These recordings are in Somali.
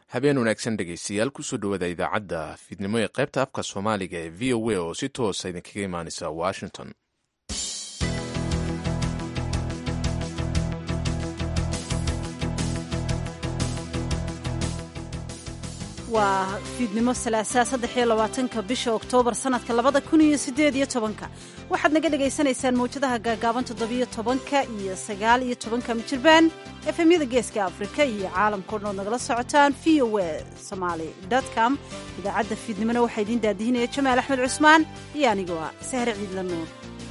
habeen wanaagsan dhegaystayaal kusoo dhowaada idaacadda fiidnimo ee qaybta afka soomaaliga ee v o a oo si toosa idinkaga imaaneysa washington waa fiidnimo salaasaa saddex iyo labaatanka bisha oktoobar sanadka labada kun iyo sideed iyo tobanka waxaad naga dhagaysanaysaan mawjadaha gaagaaban toddobiyo tobanka iyo sagaal iyo tobanka mijirbaan efemyada geeska afrika iyo caalamkao dhan ood nagala socotaan v o a somaali com idaacadda fiidnimona waxaa idiin daadihinaya jamaal axmed cusmaan iyo anigoo ah sahre ciidla nuur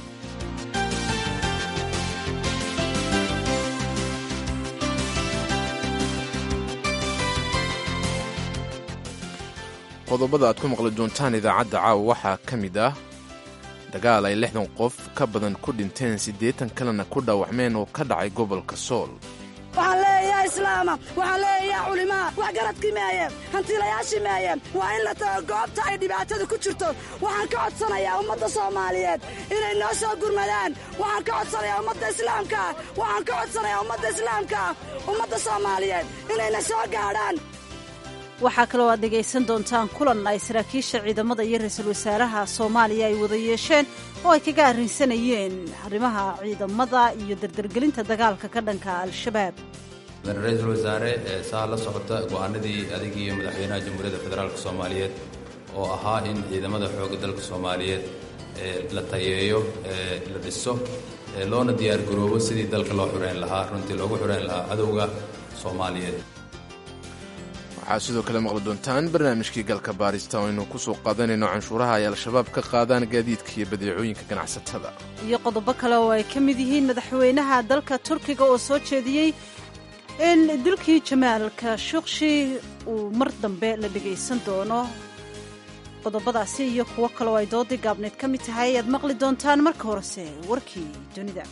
qodobada aad ku maqli doontaan idaacadda caawa waxaa ka mid ah dagaal ay lixdan qof ka badan ku dhinteen siddeetan kalena ku dhaawacmeen oo ka dhacay gobolka sool waxaan leeyahay islaama waxaan leeyahay culimaa wax garadkii meeye hantiilayaashii meeye waa in la tago goobta ay dhibaatadu ku jirto waxaan ka codsanayaa ummadda soomaaliyeed inay noo soo gurmadaan waxaan ka codsanayaa ummadda islaamkaa waxaan ka codsanayaa ummadda islaamkaa ummadda soomaaliyeed inayna soo gaadhaan waxaa kaloo aad dhegaysan doontaan kulan ay saraakiisha ciidamada iyo ra-iisul wasaaraha soomaaliya ay wada yeesheen oo ay kaga arrinsanayeen arrimaha ciidamada iyo dardargelinta dagaalka ka dhanka al-shabaab ra-iisul wasaare saa la socota go'aanadii adig iyo madaxweynaha jamhuuriyadda federaalk soomaaliyeed oo ahaa in ciidamada xoogga dalka soomaaliyeed la tayeeyo la dhiso loona diyaargaroobo sidii dalka loo xureyn lahaa runtii loogu xureyn lahaa cadowga soomaaliyeed waxaad sidoo kale maqli doontaan barnaamijkii galka baarista oo aynu ku soo qaadanayno canshuuraha ay al-shabaab ka qaadaan gaadiidka iyo badeecooyinka ganacsatada iyo qodobo kale oo ay ka mid yihiin madaxweynaha dalka turkiga oo soo jeediyey in dilkii jamaalka shukshi uu mar dambe la dhegaysan doono qodobadaasi iyo kuwo kale oo ay doodii gaabneed ka mid tahay ayaad maqli doontaan marka horese warkii dunida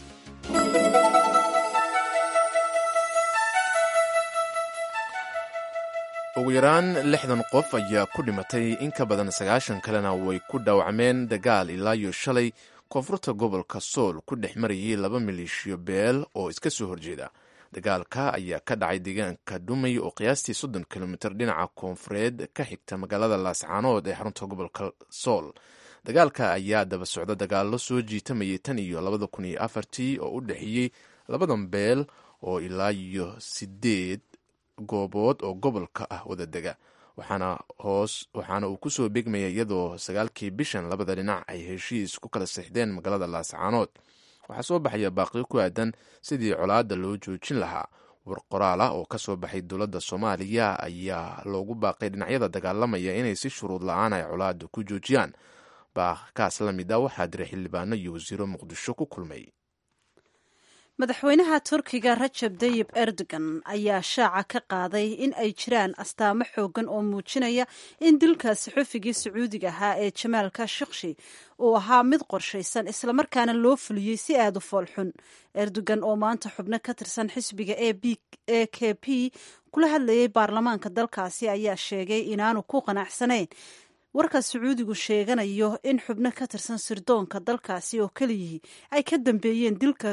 ugu yaraan lixdan qof ayaa ku dhimatay in ka badan sagaashan kalena way ku dhaawacmeen dagaal ilaa iyo shalay koonfurta gobolka sool ku dhex marayay laba maleeshiyo beel oo iska soo horjeeda dagaalka ayaa ka dhacay deegaanka dhumay oo qiyaastii soddon kilomitir dhinaca koonfureed ka xigta magaalada laascaanood ee xarunta gobolka sool dagaalka ayaa daba socda dagaallo soo jiitamayay tan iyo labada kun iyo afartii oo u dhexeeyey labadan beel oo ilaa iyo sideed goobood oo gobolka ah wada dega waxaana hoos waxaana uu kusoo begmaya iyadoo sagaalkii bishan labada dhinac ay heshiis ku kala sixdeen magaalada laascaanood waxaa soo baxaya baaqiyo ku aadan sidii colaadda loo joojin lahaa war qoraal ah oo ka soo baxay dowladda soomaaliya ayaa loogu baaqay dhinacyada dagaalamaya inay si shuruud la-aan ay colaadda ku joojiyaan baaqkaas la mid a waxaa diray xildhibaano iyo wasiiro muqdisho ku kulmay madaxweynaha turkiga rajab dayib erdogan ayaa shaaca ka qaaday in ay jiraan astaamo xoogan oo muujinaya in dilka saxufigii sacuudiga ahaa ee jamaal kashikshi uu ahaa mid qorshaysan islamarkaana loo fuliyey si aada u foolxun erdogan oo maanta xubno ka tirsan xisbiga e k p kula hadlayay baarlamaanka dalkaasi ayaa sheegay inaanu ku qanacsanayn warka sacuudigu sheeganayo in xubno ka tirsan sirdoonka dalkaasi oo keliyihii ay ka dambeeyeen dilka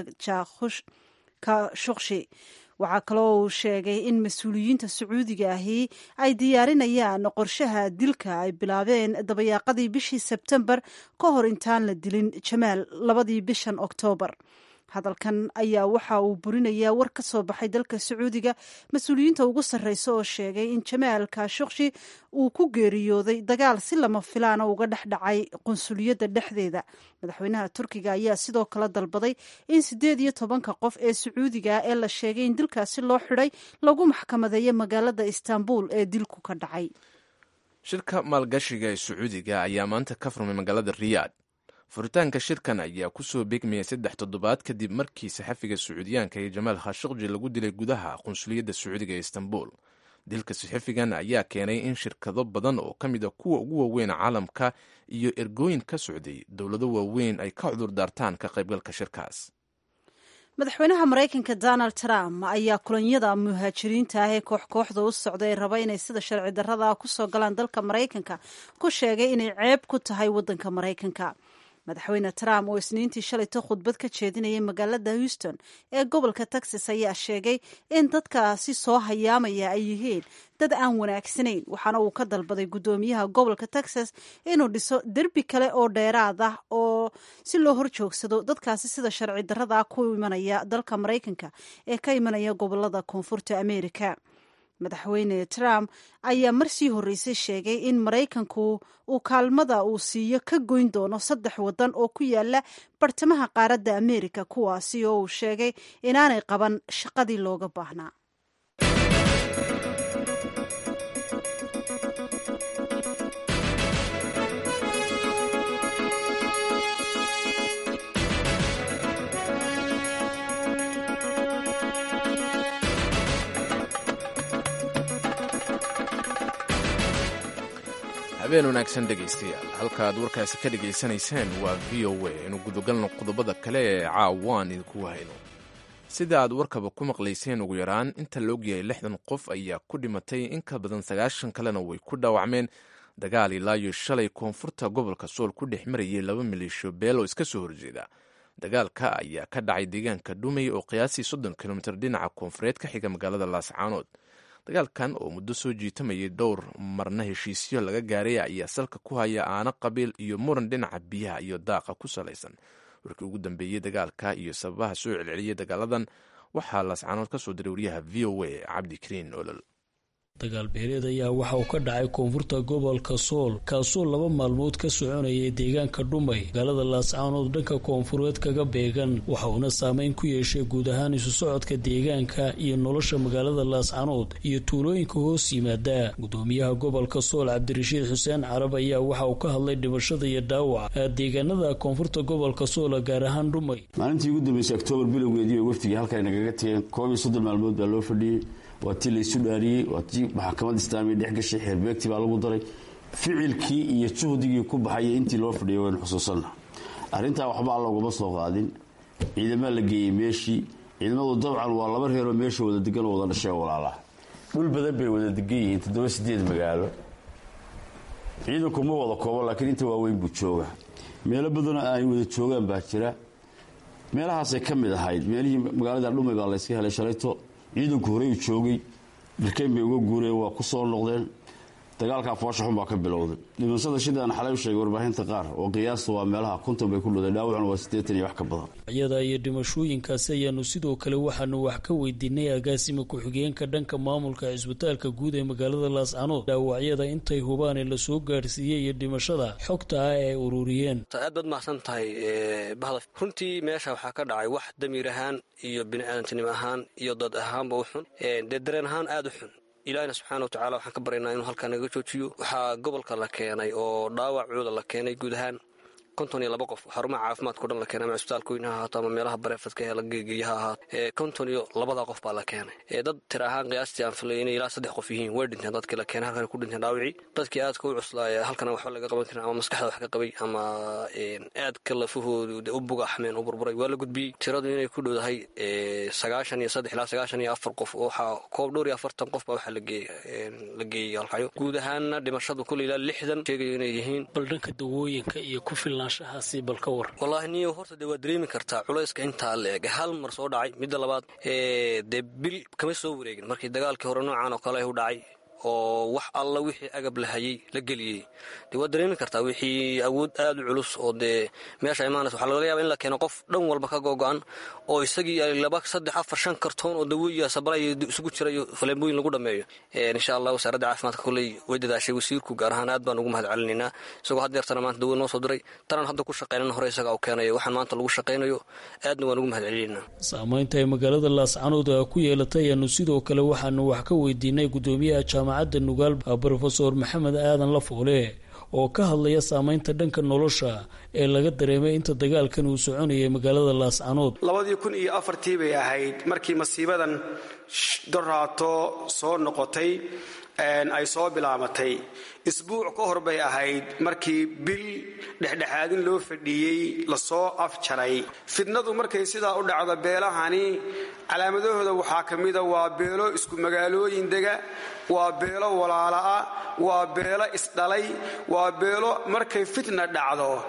kashukshi waxaa kaloo uu sheegay in mas-uuliyiinta sacuudiga ahi ay diyaarinayaan qorshaha dilka ay bilaabeen dabayaaqadii bishii sebtembar ka hor intaan la dilin jamaal labadii bishan oktoobar hadalkan ayaa waxa uu burinayaa war ka soo baxay dalka sacuudiga mas-uuliyiinta ugu sarreysa oo sheegay in jamaal kashukshi uu ku geeriyooday dagaal si lama filaana uga dhex dhacay qunsuliyadda dhexdeeda madaxweynaha turkiga ayaa sidoo kale dalbaday in siddeed iyo tobanka qof ee sacuudiga ee la sheegay in dilkaasi loo xidhay lagu maxkamadeeyo magaalada istanbul ee dilku ka dhacay shirka maalgashiga ee sacuudiga ayaa maanta ka furmay magaalada riyaad furitaanka shirkan ayaa kusoo beegmaya saddex toddobaad kadib markii saxafiga sacuudiyaanka ee jamaal khashaqji lagu dilay gudaha qunsuliyadda sacuudiga ee istanbul dilka saxafigan ayaa keenay in shirkado badan oo ka mid a kuwa ugu waaweyn caalamka iyo ergooyin ka socday dowlado waaweyn ay ka cudur daartaan ka qaybgalka shirkaas madaxweynaha maraykanka donald trump ayaa kulanyada muhaajiriinta ah ee koox kooxda u socda ee raba inay sida sharci darrada ku soo galaan dalka maraykanka ku sheegay inay ceeb ku tahay waddanka maraykanka madaxweyne trump oo isniintii shalayto khudbad ka jeedinayay magaalada houston ee gobolka texas ayaa sheegay in dadkaasi soo hayaamaya ay yihiin dad aan wanaagsanayn waxaana uu ka dalbaday guddoomiyaha gobolka texas inuu dhiso derbi kale oo dheeraad ah oo si loo horjoogsado dadkaasi sida sharci darrada ku imanaya dalka maraykanka ee ka imanaya gobolada koonfurta america madaxweyne trump ayaa marsii horreysay sheegay in maraykanku uu kaalmada uu siiyo ka goyn doono saddex waddan oo ku yaala bartamaha qaaradda amerika kuwaasi oo uu sheegay inaanay qaban shaqadii looga baahnaa habeen wanaagsan dhegaystayaal halkaaad warkaasi ka dhegaysanayseen waa v o a inu gudagalno qodobada kale ee caawaan idinku hayno sida aad warkaba ku maqlayseen ugu yaraan inta la ogyahay lixdan qof ayaa ku dhimatay in ka badan sagaashan kalena way ku dhaawacmeen dagaal ilaayo shalay koonfurta gobolka sool ku dhex marayay laba maleeshiyo beel oo iska soo horjeeda dagaalka ayaa ka dhacay deegaanka dhumay oo qiyaasii soddon kilomitir dhinaca koonfureed ka xiga magaalada laascaanood dagaalkan oo muddo soo jiitamayay dhowr marna heshiisyo laga gaaray ayaa salka ku haya aana qabiil iyo muran dhinaca biyaha iyo daaqa ku salaysan warkii ugu dambeeyey dagaalka iyo sababaha soo celceliyay dagaaladan waxaa laascaanood ka soo diray wariyaha v o a cabdikariin olol dagaal beeleed ayaa waxa uu ka dhacay koonfurta gobolka sool kaasoo laba maalmood ka soconayay deegaanka dhumay magaalada laascaanood dhanka koonfureed kaga beegan waxa uuna saameyn ku yeeshay guud ahaan isu socodka deegaanka iyo nolosha magaalada laascaanood iyo tuulooyinka hoos yimaada gudoomiyaha gobolka sool cabdirashiid xuseen carab ayaa waxa uu ka hadlay dhimashada iyo dhaawaca deegaanada koonfurta gobolka soola gaar ahaan dhumay maalintii ugu dambeysay oktoobar bilowgeedii oo wafdigii halkan nagaga tegeen koob iyo soddon maalmood baa loo fadhiyey waa tii laysu dhaariyey waa tii maxkamad islaamiya dhex gashay xeerbeegtii baa lagu daray ficilkii iyo juhdigii ku baxayay intii loo fadhiyay waynu xusuusanna arrintaa waxba alla ugama soo qaadin ciidamaa la geeyey meeshii ciidamadu dabcan waa laba reeroo meesha wada degan oo wada dhashee walaalaa dhul badan bay wada degan yihiin toddoba sideed magaalo ciidanku ma wada koobo laakiin inta waaweyn buu jooga meelo badanoo ay wada joogaan baa jira meelahaasay ka mid ahayd meelihii magaalada dhumay baa layska helay shalayto ciidanku horey u joogay dhirkayn bay uga guureen waa ku soo noqdeen dagaalkaa foosha xun baa ka bilowday dhimashada sidaan xalay u sheegay warbaahinta qaar oo qiyaasta waa meelaha konton bay ku dhudeen dhaawacuna waa siddeetan iyo wax ka badan iyada iyo dhimashooyinkaasi ayaanu sidoo kale waxaanu wax ka weydiinay agaasima ku-xigeenka dhanka maamulka cisbitaalka guud ee magaalada laascanood dhaawacyada intay hubaan ee lasoo gaarsiiyey iyo dhimashada xogta ah ee ay ururiyeen aad baad mahadsan tahay bahda runtii meesha waxaa ka dhacay wax damiir ahaan iyo biniaadantinimo ahaan iyo dad ahaanba u xun dee dareen ahaan aada u xun ilaahina subxaana watacala waxaan ka baryaynaa inuu halkaa naga joojiyo waxaa gobolka la keenay oo dhaawacooda la keenay guud ahaan konton iyo laba qof xarumaha caafimaadkao dhan la keenay ama cisbitaalka weyne ha ahaato ama meelaha bareefadka ee lageegeeya ha ahaato konton iyo labadaa qof baa la keenay dad tir ahaan qiyaastii aan filay inay ilaa saddex qof yihiin way dhinteen dadkii la keenay halkan ku dhinteen dhaawicii dadkii aadka u cuslaaya halkana waxba laga qaban karin ama maskaxda wax ka qabay ama aadka lafahoodu u bugaxmeen u burburay waa la gudbiyey tiradu inay ku dhowdahay sagaashan iyo saddex ilaa sagaashan iyo afar qof waxaa koob dhowr iyo afartan qof baa waxaa la geeyey halkayo guud ahaanna dhimashadu kule ilaa lixdan sheegayo inay yihiin bal dhanka dawooyinka iyo ku filan wallaahi niyo horta dee waad dareemi kartaa culayska intaa la eg hal mar soo dhacay midda labaad dee bil kama soo wareegin markii dagaalkii hore noocan oo kale u dhacay oo wax alla wixii agab la hayay la geliyey dee waad dareemi kartaa wixii awood aada u culus oo dee meesha imaanaysa waxaa laga yaaba in la keeno qof dhan walba ka googo-an oo isagii laba saddex afar shan kartoon oo dawoiya sabalaya isugu jira iyo faleembooyin lagu dhameeyo insha allah wasaaradda caafimaadka kolley way dadaashay wasiirku gaar ahaan aad baan ugu mahad celinaynaa isagoo had deertana maanta dawo noo soo diray tanaan hadda ku shaqaynan hore isagaa u keenayo waxaan maanta lagu shaqaynayo aadna waan ugu mahad celinaynaa saamaynta ay magaalada laascanood ku yeelatay ayaanu sidoo kale waxaanu wax ka weydiinay gudoomiyaha jaamacadda nugaal brofesor maxamed aadan lafoole oo ka hadlaya saameynta dhanka nolosha ee laga dareemay inta dagaalkan uu soconayay magaalada laascanood labadii kun iyo afartii bay ahayd markii masiibadan doraato soo noqotay ay soo bilaabatay isbuuc ka hor bay ahayd markii bil dhexdhexaadin loo fadhiiyey lasoo afjaray fidnadu markay sidaa u dhacdo beelahani calaamadahooda waxaa ka mida waa beelo isku magaalooyin dega waa beelo walaala ah waa beelo isdhalay waa beelo markay fitna dhacdo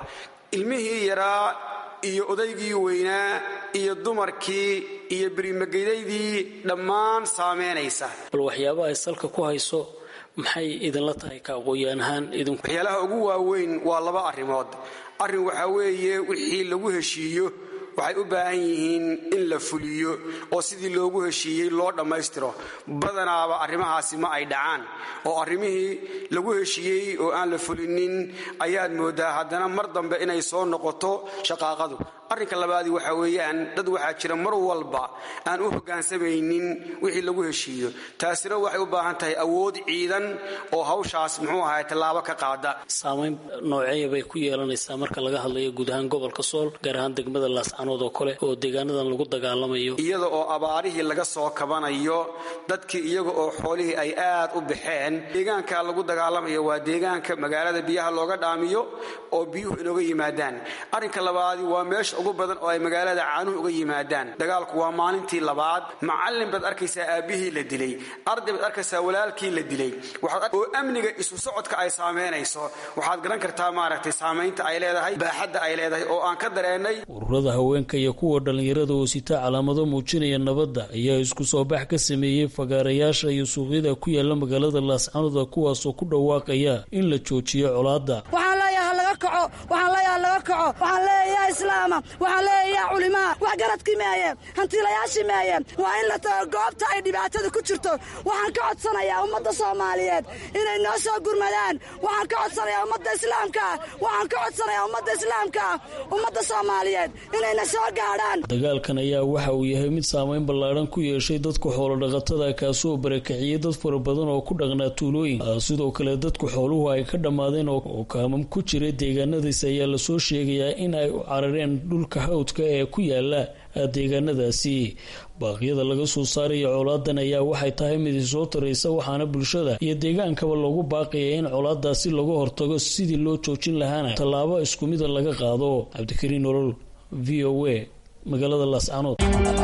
ilmihii yaraa iyo odaygii weynaa iyo dumarkii iyo berimagedaydii dhammaan saameynaysa bal waxyaabaha ay salka ku hayso maxay idinla tahay ka aqooyaan ahaan idinku waxyaalaha ugu waaweyn waa laba arrimood arrin waxaa weeye wixii lagu heshiiyo waxay u baahan yihiin in la fuliyo oo sidii loogu heshiiyey loo dhammaystiro badanaaba arrimahaasi ma ay dhacaan oo arrimihii lagu heshiiyey oo aan la fulinin ayaad mooddaa haddana mar dambe inay soo noqoto shaqaaqadu arrinka labaadii waxaa weeyaan dad waxaa jira mar walba aan u hoggaansamaynin wixii lagu heshiiyo taasina waxay u baahan tahay awood ciidan oo hawshaas muxuu ahay tallaabo ka qaada saamayn nooceeya bay ku yeelanaysaa marka laga hadlayo guud ahaan gobolka sool gaar ahaan degmada laascanood oo kale oo deegaanadan lagu dagaalamayo iyada oo abaarihii laga soo kabanayo dadkii iyaga oo xoolihii ay aad u baxeen deegaanka lagu dagaalamayo waa deegaanka magaalada biyaha looga dhaamiyo oo biyuhu inooga yimaadaan arrinka labaadii waa meesha ugu badan oo ay magaalada caanuhu uga yimaadaan dagaalku waa maalintii labaad macallin baad arkaysaa aabbihii la dilay arday baad arkaysaa walaalkii la dilay oo amniga isu socodka ay saameynayso waxaad garan kartaa maaragtay saamaynta ay leedahay baaxadda ay leedahay oo aan ka dareennay ururada haweenka iyo kuwa dhallinyarada oo sita calaamado muujinaya nabadda ayaa isku soo bax ka sameeyey fagaarayaasha iyo suuqyada ku yaala magaalada laascanoda kuwaasoo ku dhawaaqaya in la joojiyo colaadda waxaan leeyaha laga kaco waxaan leeyaha laga kaco waxaan leeyaha islaama waxaan leeyaha culimaa wax garadkii meeye hantiilayaashii meeye waa in la tago goobta ay dhibaatada ku jirto waxaan ka codsanayaa ummadda soomaaliyeed inay noo soo gurmadaan waxaan ka codsanayaa ummadda islaamkaa waxaan ka codsanayaa ummadda islaamkaa ummadda soomaaliyeed inayna soo gaadhaan dagaalkan ayaa waxa uu yahay mid saamayn ballaadhan ku yeeshay dadka xoolodhaqatada kaasoo barakiciyey dad fara badan oo ku dhaqnaa tuulooyin sidoo kale dadku xooluhu ay ka dhammaadeen oo kaamam ku jira deegaanadiis ayaa lasoo sheegayaa in ay u carareen dhulka hawdka ee ku yaala deegaanadaasi baaqyada laga soo saaraya colaadan ayaa waxay tahay mid isoo taraysa waxaana bulshada iyo deegaankaba loogu baaqaya in colaadaasi laga hortago sidii loo joojin lahaana tallaabo isku mida laga qaado cabdikariin nolol v o a magaalada laascanood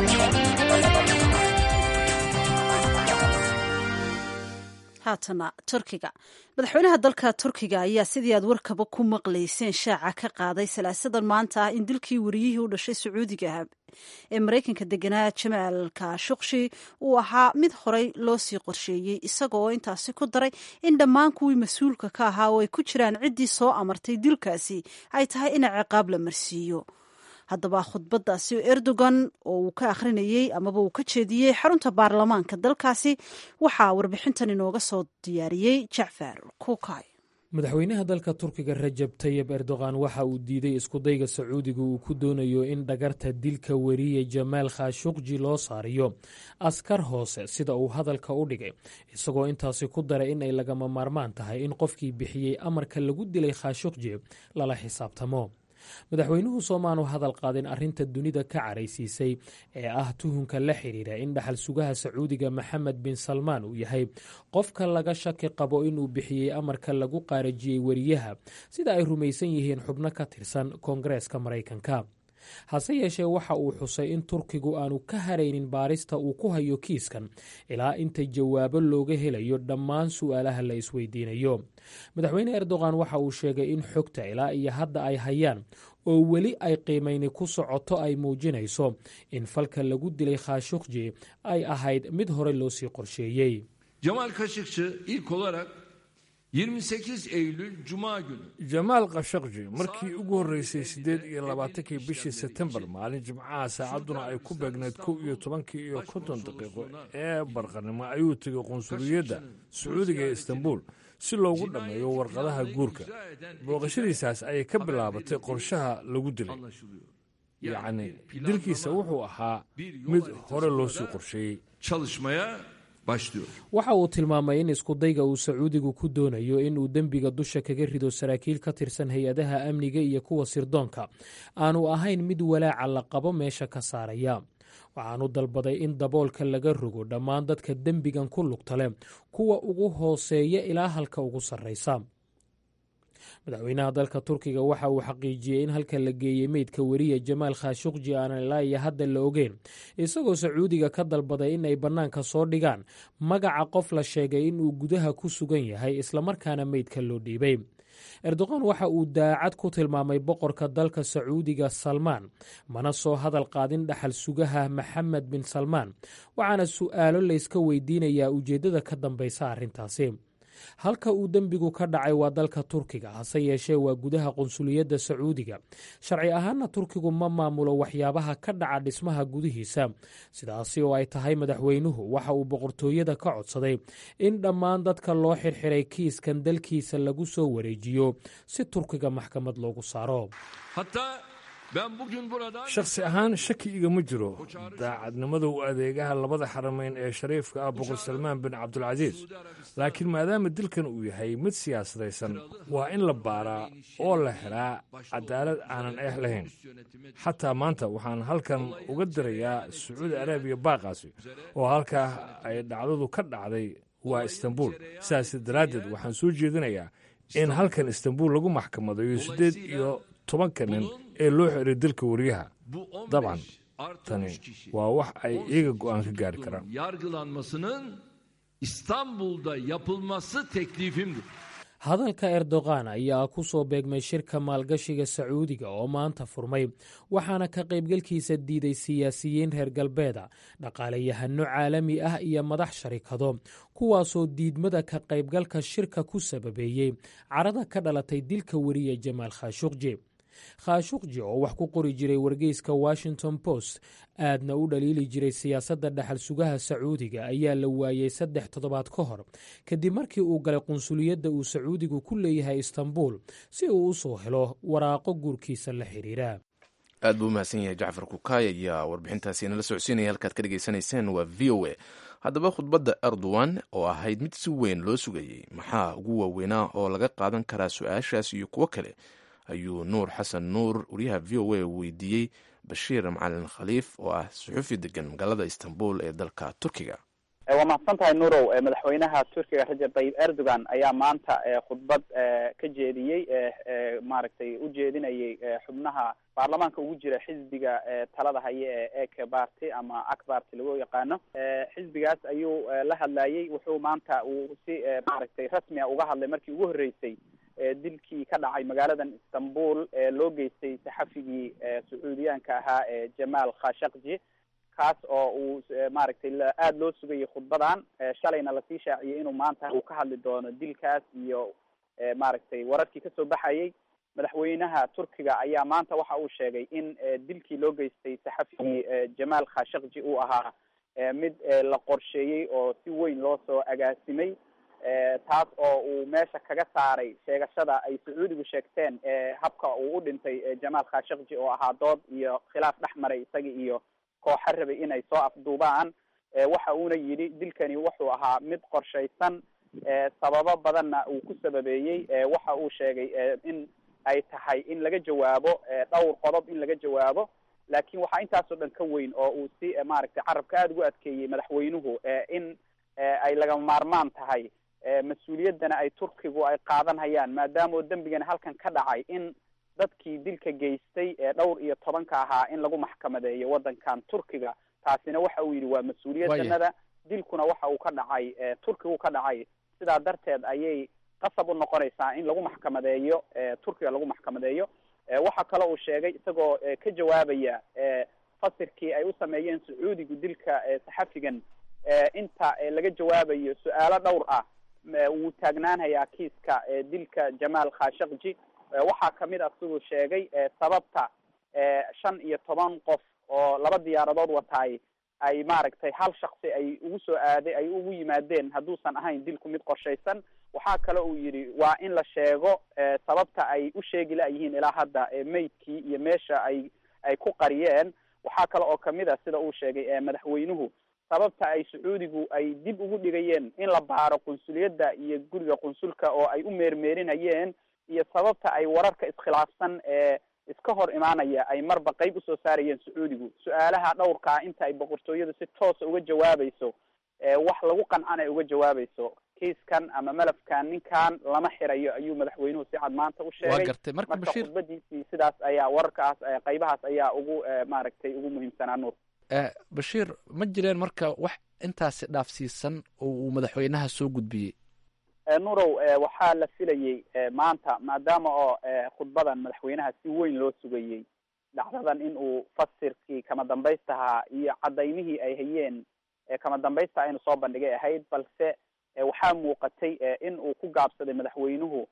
haatana turkiga madaxweynaha dalka turkiga ayaa sidii aad warkaba ku maqlayseen shaaca ka qaaday salaasadan maanta ah in dilkii wariyihii u dhashay sacuudiga ee maraykanka deganaa jamaal kashuqshi uu ahaa mid horey loo sii qorsheeyey isagoo intaasi ku daray in dhammaan kuwii mas-uulka ka ahaa oo ay ku jiraan ciddii soo amartay dilkaasi ay tahay in ciqaab la marsiiyo haddaba khudbadaasi erdogan oo uu ka akhrinayey amaba uu ka jeediyey xarunta baarlamaanka dalkaasi waxaa warbixintan inooga soo diyaariyey jacfar kukay madaxweynaha dalka turkiga rajab tayib erdogan waxa uu diiday iskudayga sacuudiga uu ku doonayo in dhagarta dilka weriye jamaal khashuqji loo saariyo askar hoose sida uu hadalka u dhigay isagoo intaasi ku daray in ay lagama maarmaan tahay in qofkii bixiyey amarka lagu dilay khashuqji lala xisaabtamo madaxweynuhu soomaanu hadal qaadin arrinta dunida ka caraysiisay ee ah tuhunka la xidhiira in dhaxal sugaha sacuudiga maxamed bin salmaan uu yahay qofka laga shaki qabo inuu bixiyey amarka lagu qaarajiyey weriyaha sida ay rumaysan yihiin xubno ka tirsan koongareeska maraykanka hase yeeshee waxa uu xusay in turkigu aanu ka haraynin baarista uu ku hayo kiiskan ilaa inta jawaabo looga helayo dhammaan su'aalaha la isweydiinayo madaxweyne erdogan waxa uu sheegay in xogta ilaa iyo hadda ay hayaan oo weli ay qiimayni ku socoto ay muujinayso in falka lagu dilay khashuqji ay ahayd mid hore loo sii qorsheeyey Cemal Kaşıkçı ilk olarak 28 Eylül Cuma günü jamaal khashaqji markii ugu horreysay siddeed iyo labaatankii bishii sebtembar maalin jimcaha saacadduna ay ku beegnayd kow iyo tobankii iyo konton daqiiqo ee barqanimo ayuu tegay qunsuliyadda sacuudiga ee istanbul si loogu dhammeeyo warqadaha guurka booqashadiisaas ayay ka bilaabatay qorshaha lagu dilay yacni dilkiisa wuxuu ahaa mid hore loo sii qorsheeyey çalışmaya başlıyor. waxa uu tilmaamay in iskudayga uu sacuudigu ku doonayo inuu dembiga dusha kaga rido saraakiil ka tirsan hay-adaha amniga iyo kuwa sirdoonka aanu ahayn mid walaaca la qabo meesha ka saaraya waxaanu dalbaday in daboolka laga rogo dhammaan dadka dembigan ku lugta leh kuwa ugu hooseeya ilaa halka ugu sarraysa madaxweynaha dalka turkiga waxa uu xaqiijiyey in halka la geeyey meydka weriya jamaal khashuqji aanan ilaa iyo hadda la ogeyn isagoo sacuudiga ka dalbaday in ay bannaanka soo dhigaan magaca qof la sheegay in uu gudaha ku sugan yahay islamarkaana meydka loo dhiibay erdoqan waxa uu daacad ku tilmaamay boqorka dalka sacuudiga salmaan mana soo hadal qaadin dhaxal sugaha maxamed bin salmaan waxaana su'aalo layska weydiinayaa ujeeddada ka dambaysa arrintaasi halka uu dembigu ka dhacay waa dalka turkiga hase yeeshee waa gudaha qunsuliyadda sacuudiga sharci ahaanna turkigu ma maamulo waxyaabaha ka dhaca dhismaha gudihiisa sidaasi oo ay tahay madaxweynuhu waxa uu boqortooyada ka codsaday in dhammaan dadka loo xirxiray kiiskan dalkiisa lagu soo wareejiyo si turkiga maxkamad loogu saaro shakhsi ahaan shaki igama jiro daacadnimada u adeegaha labada xaramayn ee shariifka ah boqor salmaan bin cabdulcasiis laakiin maadaama dilkan uu yahay mid siyaasadaysan waa in la baaraa oo la helaa cadaalad aanan eex lahayn xataa maanta waxaan halkan uga dirayaa sacuudi arabiya baaqaasi oo halkaa ay dhacdadu ka dhacday waa istanbul sidaas daraaddeed waxaan soo jeedinayaa in halkan istanbul lagu maxkamadayo siddeed iyo tobanka nin ee loo xiray dilka wariyaha dabcan tani waa wax ay iyaga go'aan ka gaari karaan yargılanmasının İstanbul'da yapılması teklifimdir. hadalka erdogan ayaa ku soo beegmay shirka maalgashiga sacuudiga oo maanta furmay waxaana ka qaybgalkiisa diiday siyaasiyiin reer galbeeda dhaqaalayahano caalami ah iyo madax sharikado kuwaasoo diidmada ka qaybgalka shirka ku sababeeyey carada ka dhalatay dilka weriya jamaal khashuqji khashuqji oo wax ku qori jiray wargeyska washington post aadna u dhaliili jiray siyaasadda dhaxal sugaha sacuudiga ayaa la waayey saddex toddobaad ka hor kadib markii uu galay qunsuliyadda uu sacuudigu ku leeyahay istanbul si uu u soo helo waraaqo guurkiisa la xiriira aad buu umahadsan yahay jacfar kukaay ayaa warbixintaasi nala socodsiinaya halkaad ka dhegaysanayseen waa v o a haddaba khudbadda erdogan oo ahayd mid si weyn loo sugayey maxaa ugu waaweynaa oo laga qaadan karaa su-aashaas iyo kuwo kale ayuu nuur xasan nuur wariyaha v o a weydiiyey bashiir macalin khaliif oo ah suxufi degan magaalada istanbul ee dalka turkiga waa mahadsan tahay nurow madaxweynaha turkiga rajab tayyib erdogan ayaa maanta khudbad ka jeediyey maaragtay u jeedinayay xubnaha baarlamaanka ugu jira xisbiga talada haye ee eke barty ama ak barty lagu yaqaano xisbigaas ayuu la hadlayey wuxuu maanta uu si maaragtay rasmi a uga hadlay markii ugu horreysay dilkii ka dhacay magaaladan istanbul ee loo geystay saxafigii sacuudiyaanka ahaa ee jamaal khashakji kaas oo uu maaragtay aada loo sugayay khudbadan shalayna lasii shaaciyey inuu maanta uu ka hadli doono dilkaas iyo maaragtay wararkii kasoo baxayay madaxweynaha turkiga ayaa maanta waxa uu sheegay in dilkii loo geystay saxafigii jamaal khashakji uu ahaa mid la qorsheeyey oo si weyn loo soo agaasimay taas oo uu meesha kaga saaray sheegashada ay sacuudigu sheegteen habka uu u dhintay jamaal khashakji oo ahaa dood iyo khilaaf dhex maray isaga iyo kooxa rabay inay soo afduubaan waxa uuna yidhi dilkani wuxuu ahaa mid qorshaysan sababo badanna uu ku sababeeyey waxa uu sheegay in ay tahay in laga jawaabo dhowr qodob in laga jawaabo laakiin waxaa intaasoo dhan ka weyn oo uu si maaragtay carabka aada ugu adkeeyey madaxweynuhu in ay lagama maarmaan tahay mas-uuliyaddana ay turkigu ay qaadanhayaan maadaama oo dembigana halkan ka dhacay in dadkii dilka geystay ee dhowr iyo tobanka ahaa in lagu maxkamadeeyo waddankan turkiga taasina waxa uu yidhi waa mas-uuliyaddanada dilkuna waxa uu ka dhacay turkigu ka dhacay sidaa darteed ayay qasab u noqonaysaa in lagu maxkamadeeyo turkiga lagu maxkamadeeyo waxa kale uu sheegay isagoo ka jawaabaya fasirkii ay u sameeyeen sacuudigu dilka saxafigan inta laga jawaabayo su-aalo dhowr ah wuu taagnaanhayaa kiiska dilka jamaal khashakji waxaa kamid ah siduu sheegay sababta shan iyo toban qof oo laba diyaaradood wataay ay maaragtay hal shaksi ay ugu soo aaday ay ugu yimaadeen hadduusan ahayn dilku mid qorshaysan waxaa kale uu yidhi waa in la sheego sababta ay u sheegi la-yihiin ilaa hadda meydkii iyo meesha ay ay ku qariyeen waxaa kale oo kamid ah sida uu sheegay madaxweynuhu sababta ay sacuudigu ay dib ugu dhigayeen in la baaro qunsuliyadda iyo guriga qunsulka oo ay u meermeerinayeen iyo sababta ay wararka iskhilaafsan ee iska hor imaanaya ay marba qeyb usoo saarayeen sacuudigu su-aalaha dhowrkaa inta ay boqortooyadu si toosa uga jawaabayso wax lagu qancan ay uga jawaabayso kiiskan ama malafkan ninkan lama xirayo ayuu madaxweynuhu si cad maanta u sheegay gartay marka bashiir khudbadiisii sidaas ayaa wararkaas qaybahaas ayaa ugu maaragtay ugu muhiimsanaa nuur bashiir ma jireen marka wax intaasi dhaafsiisan oo uu madaxweynaha soo gudbiyey nurow waxaa la filayey maanta maadaama oo khudbadan madaxweynaha si weyn loo sugayey dhacdadan in uu fasirkii kama dambaystahaa iyo cadaymihii ay hayeen kama dambaysta aynu soo bandhigay ahayd balse waxaa muuqatay in uu ku gaabsaday madaxweynuhu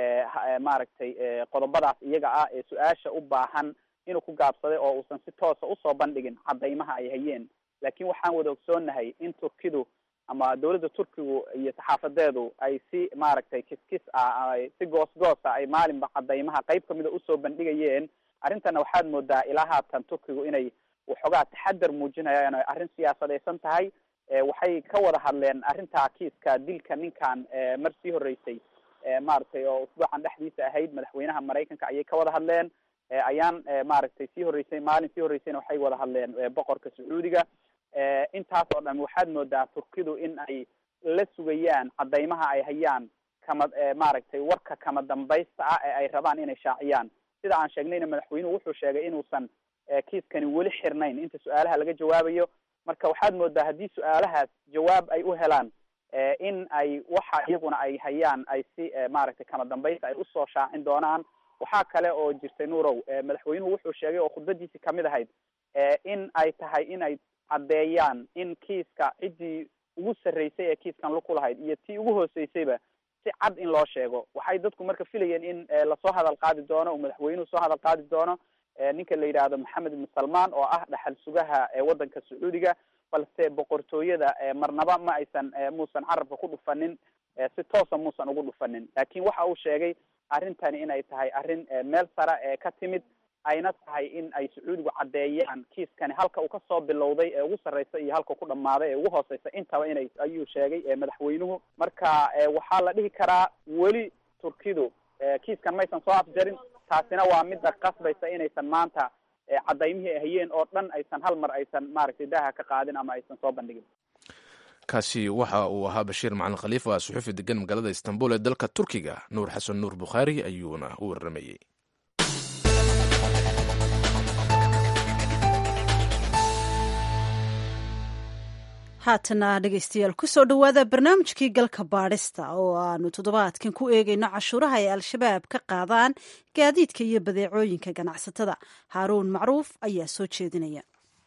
maaragtay qodobadaas iyaga ah ee su-aasha u baahan inuu ku gaabsaday oo uusan si toosa usoo bandhigin cadaymaha ay hayeen laakiin waxaan wada ogsoonahay in turkidu ama dawladda turkigu iyo saxaafadeedu ay si maaragtay kiskis ah si goosgoosa ay maalinba cadaymaha qayb kamida usoo bandhigayeen arrintana waxaad moodaa ilaa haatan turkigu inay waxoogaa taxadar muujinayaan o arrin siyaasadaysan tahay waxay ka wada hadleen arrintaa kiiska dilka ninkan mar sii horeysay maaragtay oo usbuucan dhexdiisa ahayd madaxweynaha maraykanka ayay ka wada hadleen ayaan maaragtay sii horeysay maalin sii horeysayna waxay wada hadleen boqorka sacuudiga intaas oo dhan waxaad moodaa turkidu in ay la sugayaan cadaymaha ay hayaan kama maaragtay warka kama dambaysta ah ee ay rabaan inay shaaciyaan sida aan sheegnayna madaxweynuhu wuxuu sheegay inuusan kiiskani weli xirnayn inta su-aalaha laga jawaabayo marka waxaad moodaa haddii su-aalahaas jawaab ay u helaan in ay waxa iyaguna ay hayaan ay si maaragtay kama dambaysta ay usoo shaacin doonaan waxaa kale oo jirtay nuurow madaxweynuhu wuxuu sheegay oo khudbadiisii kamid ahayd in ay tahay in ay caddeeyaan in kiiska ciddii ugu sarreysay ee kiiskan lug ku lahayd iyo tii ugu hooseysayba si cad in loo sheego waxay dadku marka filayeen in lasoo hadal qaadi doono uu madaxweynuhu soo hadal qaadi doono ninka la yidhaahdo maxamed ibn salmaan oo ah dhaxal sugaha waddanka sacuudiga balse boqortooyada marnaba ma aysan muusan carabka ku dhufanin si toosa muusan ugu dhufanin laakiin waxa uu sheegay arrintani inay tahay arrin meel sare ee ka timid ayna tahay in ay sacuudigu caddeeyaan kiiskani halka uu kasoo bilowday ee ugu sarreysa iyo halka ku dhammaaday ee ugu hooseysa intaba inay ayuu sheegay madaxweynuhu marka waxaa la dhihi karaa weli turkidu kiiskan maysan soo afjarin taasina waa midda qasbaysa inaysan maanta cadaymihii ay hayeen oo dhan aysan hal mar aysan maaragtay daaha ka qaadin ama aysan soo bandhigin kaasi waxa uu ahaa bashiir macalin khaliifa suxuufi degan magaalada istanbul ee dalka turkiga nuur xasan nuur bukhaari ayuuna u waramayey haatana dhegeystayaal kusoo dhowaada barnaamijkii galka baadhista oo aanu toddobaadkan ku eegayno cashuuraha ay al-shabaab ka qaadaan gaadiidka iyo badeecooyinka ganacsatada haaruun macruuf ayaa soo jeedinaya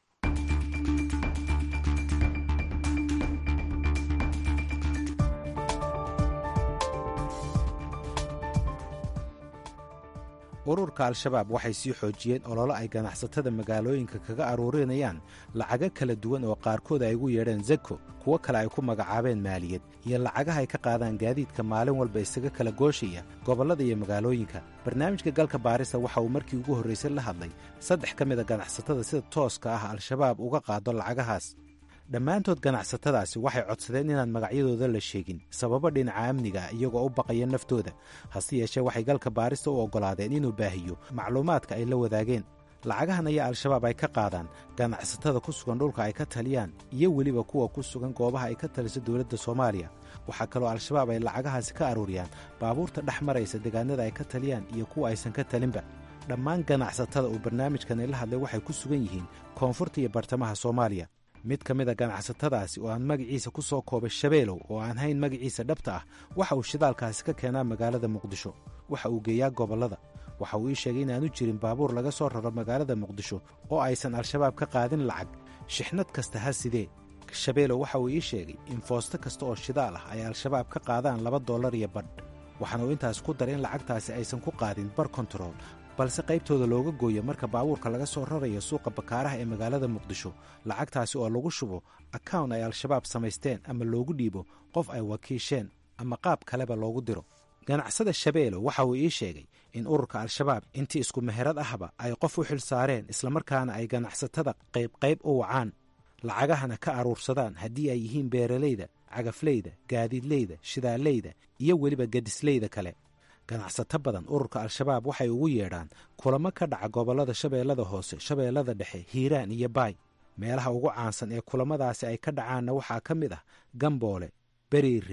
ururka al-shabaab waxay sii xoojiyeen ololo ay ganacsatada magaalooyinka kaga aruurinayaan lacago kala duwan oo qaarkood ay ugu yeedheen zako kuwo kale ay ku magacaabeen maaliyad iyo lacagaha ay ka qaadaan gaadiidka maalin walba isaga kala gooshaya gobollada iyo magaalooyinka barnaamijka galka baarista waxa uu markii ugu horraysay la hadlay saddex ka mida ganacsatada sida tooska ah al-shabaab uga qaado lacagahaas dhammaantood ganacsatadaasi waxay codsadeen inaan magacyadooda la sheegin sababo dhinaca amniga ah iyagoo u baqaya naftooda hase yeeshee waxay galka baarista u oggolaadeen inuu baahiyo macluumaadka ay la wadaageen lacagahan ayaa al-shabaab ay ka qaadaan ganacsatada ku sugan dhulka ay ka taliyaan iyo weliba kuwa ku sugan goobaha ay ka taliso dowladda soomaaliya waxaa kaloo al-shabaab ay lacagahaasi ka aruuriyaan baabuurta dhex maraysa deegaanada ay ka taliyaan iyo kuwa aysan ka talinba dhammaan ganacsatada uu barnaamijkani la hadlay waxay ku sugan yihiin koonfurta iyo bartamaha soomaaliya mid ka mid a ganacsatadaasi oo aan magaciisa ku soo koobay shabeelow oo aan hayn magaciisa dhabta ah waxa uu shidaalkaasi ka keenaa magaalada muqdisho waxa uu geeyaa gobollada waxa uu ii sheegay inaanu jirin baabuur laga soo raro magaalada muqdisho oo aysan al-shabaab ka qaadin lacag shixnad kasta ha sidee shabeelow waxa uu ii sheegay in foosto kasta oo shidaal ah ay al-shabaab ka qaadaan laba dollar iyo badh waxaana uu intaas ku daray in lacagtaasi aysan ku qaadin bar kontarool balse qaybtooda looga gooyo marka baabuurka laga soo rarayo suuqa bakaaraha ee magaalada muqdisho lacagtaasi oo lagu shubo akawn ay al-shabaab samaysteen ama loogu dhiibo qof ay wakiisheen ama qaab kaleba loogu diro ganacsada shabeelo waxa uu ii sheegay in ururka al-shabaab intii isku meherad ahba ay qof u xil saareen islamarkaana ay ganacsatada qaybqayb u wacaan lacagahana ka aruursadaan haddii ay yihiin beeralayda cagafleyda gaadiidleyda shidaaleyda iyo weliba gadisleyda kale ganacsato badan ururka al-shabaab waxay ugu yeedhaan kulamo ka dhaca gobollada shabeellada hoose shabeellada dhexe hiiraan iyo baay meelaha ugu caansan ee kulamadaasi ay ka dhacaanna waxaa ka mid ah gamboole beriire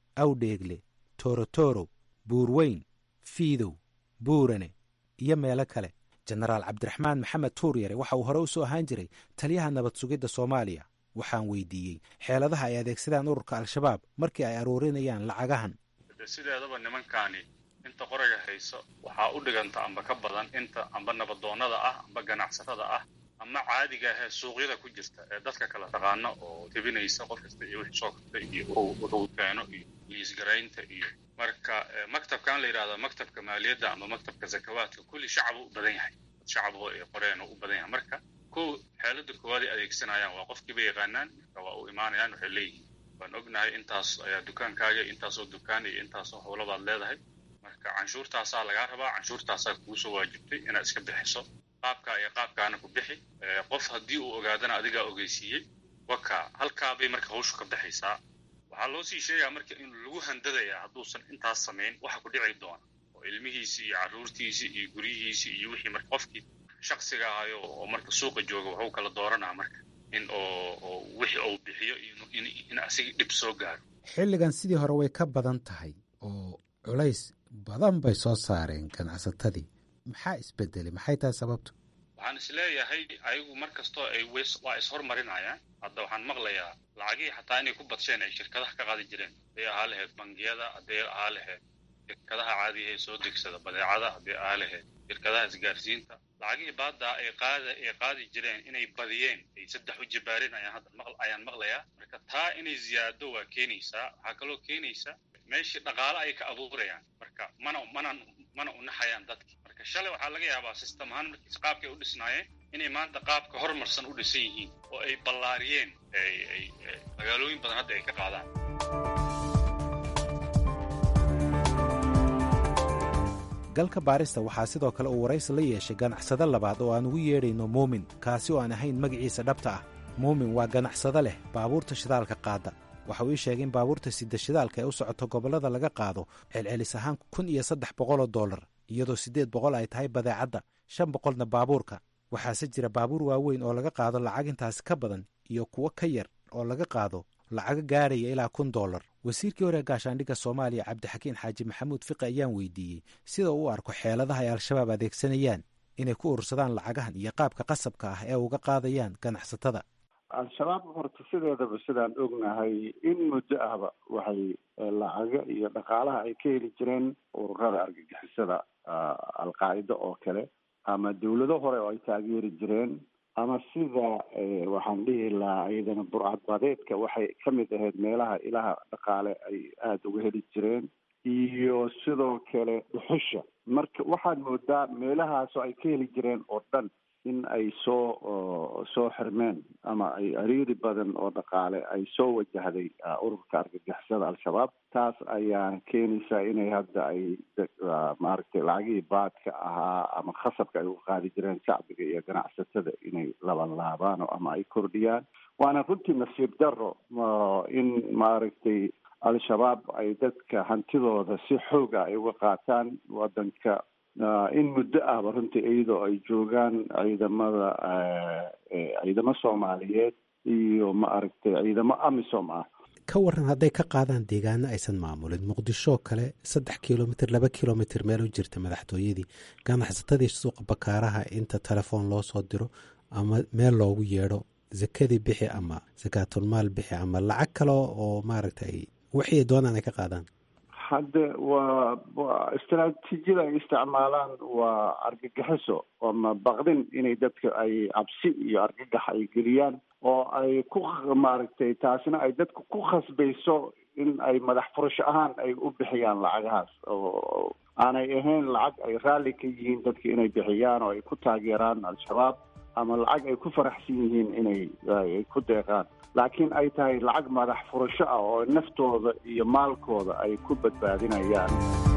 awdheegle toorotoro buurweyn fiidow buurane iyo meelo kale jenaraal cabdiraxmaan maxamed tuuryare waxa uu hore u soo ahaan jiray taliyaha nabad sugidda soomaaliya waxaan weydiiyey xeeladaha ay adeegsadaan ururka al-shabaab markii ay aruurinayaan lacagahan sideedaba nimankaani inta qorayga hayso waxaa u dhiganta amba ka badan inta amba nabadoonnada ah amba ganacsatada ah ama caadiga ahee suuqyada ku jirta ee dadka kala taqaano oo tebinaysa qof kasta iyo wixii soo kortay iyo wuxuu keeno iyo liisgaraynta iyo marka maktabkan la yidhahda maktabka maaliyadda ama maktabka zakawaadka kulli shacabu u badan yahay shacaboo ay qoreen u badan yahay marka kow xeelada koowaad ay adeegsanayaan waa qofkiiba yaqaanaan marka waa u imaanayaan waxay leeyihiin waan ognahay intaas ayaa dukaankaaga intaasoo dukaan iyo intaasoo howlabaad leedahay marka canshuurtaasaa lagaa rabaa canshuurtaasaa kugu soo waajibtay inaad iska bixiso qaabkaa iyo qaabkaana ku bixi qof haddii uu ogaadana adigaa ogeysiiyey waka halkaabay marka hawshu ka baxaysaa waxaa loo sii sheegaa marka in lagu handadayaa hadduusan intaas samayn waxa ku dhici doona oo ilmihiisii iyo carruurtiisii iyo guryihiisii iyo wixii marka qofkii shaksiga ahayo oo marka suuqa jooga waxuu kala dooranaa marka in oo wixii uu bixiyo in asiga dhib soo gaaro xilligan sidii hore way ka badan tahay oo culays badan bay soo saareen ganacsatadii maxaa isbedelay maxay tahay sababtu waxaan isleeyahay ayagu mar kastoo ay waa ishormarinayaan hadda waxaan maqlayaa lacagihii xataa inay ku badsheen ay shirkadaha ka qaadi jireen hadday ahaa lahayd bangiyada hadday ahaa lahayd shirkadaha caadiga ee soo degsada badeecada hadday ahaa lahayd shirkadaha isgaarsiinta lacagihii baaddaa ay qaada ay qaadi jireen inay badiyeen ay saddex u jibaareen ayaan hadda maq ayaan maqlayaa marka taa inay ziyaado waa keenaysaa waxaa kaloo keenaysa meeshii dhaqaale ay ka abuurayaan marka mana mana mana unaxayaan dadki marka shalay waxaa laga yaabaa system ahaan markiis qaabkay u dhisnaayeen inay maanta qaabka horumarsan u dhisan yihiin oo ay ballaariyeen ay magaalooyin badan hadda ay ka qaadaan galka baarista waxaa sidoo kale uu waraysi la yeeshay ganacsado labaad oo aan ugu yeedhayno muumin kaasi oo aan ahayn magaciisa dhabta ah muumin waa ganacsado leh baabuurta shidaalka qaada waxa uu ii sheegay in baabuurta sida shidaalka ee u socoto gobollada laga qaado celcelis ahaan kun iyo saddex boqoloo dollar iyadoo siddeed boqol ay tahay badeecadda shan boqolna baabuurka waxaase jira baabuur waaweyn oo laga qaado lacag intaasi ka badan iyo kuwo ka yar oo laga qaado lacago gaaraya ilaa kun dollar wasiirkii hore gaashaandhigga soomaaliya cabdixakiin xaaji maxamuud fiqi ayaan weydiiyey sida uu u arko xeeladaha ay al-shabaab adeegsanayaan inay ku urursadaan lacagahan iyo qaabka qasabka ah ee uga qaadayaan ganacsatada al-shabaab horta sideedaba sidaan ognahay in muddo ahba waxay lacago iyo dhaqaalaha ay ka heli jireen ururada argagixisada al-qaacida oo kale ama dawlado hore oo ay taageeri jireen ama sida waxaan dhihi lahaa iyadana burcadbadeedka waxay ka mid ahayd meelaha ilaha dhaqaale ay aada uga heli jireen iyo sidoo kale dhuxusha marka waxaad moodaa meelahaasoo ay ka heli jireen oo dhan in ay soo soo xirmeen ama ay ariiri badan oo dhaqaale ay soo wajahday ururka argagixisada al-shabaab taas ayaa keenaysaa inay hadda ay maaragtay lacagihii baadka ahaa ama khasabka ay uga qaadi jireen shacbiga iyo ganacsatada inay labanlaabaan ama ay kordhiyaan waana runtii nasiib daro in maaragtay al-shabaab ay dadka hantidooda si xooga ay uga qaataan wadanka in muddo ahba runtii iyadoo ay joogaan ciidamada ciidamo soomaaliyeed iyo ma aragtay ciidamo amisom ah ka waran hadday ka qaadaan deegaano aysan maamulin muqdishoo kale saddex kilomitr laba kilomitr meel u jirta madaxtooyadii ganacsatadii suuqa bakaaraha inta telefoon loo soo diro ama meel loogu yeedho zakadii bixi ama sakaatulmaal bixi ama lacag kale oo maaragtay wixii doonaan ay ka qaadaan hadde waa wa istaraatiijiyada ay isticmaalaan waa argagixiso ama baqdin inay dadka ay cabsi iyo argagax ay geliyaan oo ay ku maaragtay taasina ay dadka ku khasbayso in ay madax furasho ahaan ay u bixiyaan lacagahaas oo aanay ahayn lacag ay raalli ka yihiin dadka inay bixiyaan oo ay ku taageeraan al-shabaab ama lacag ay ku faraxsan yihiin inay ay ku deeqaan laakiin ay tahay lacag madax furasho ah oo naftooda iyo maalkooda ay ku badbaadinayaan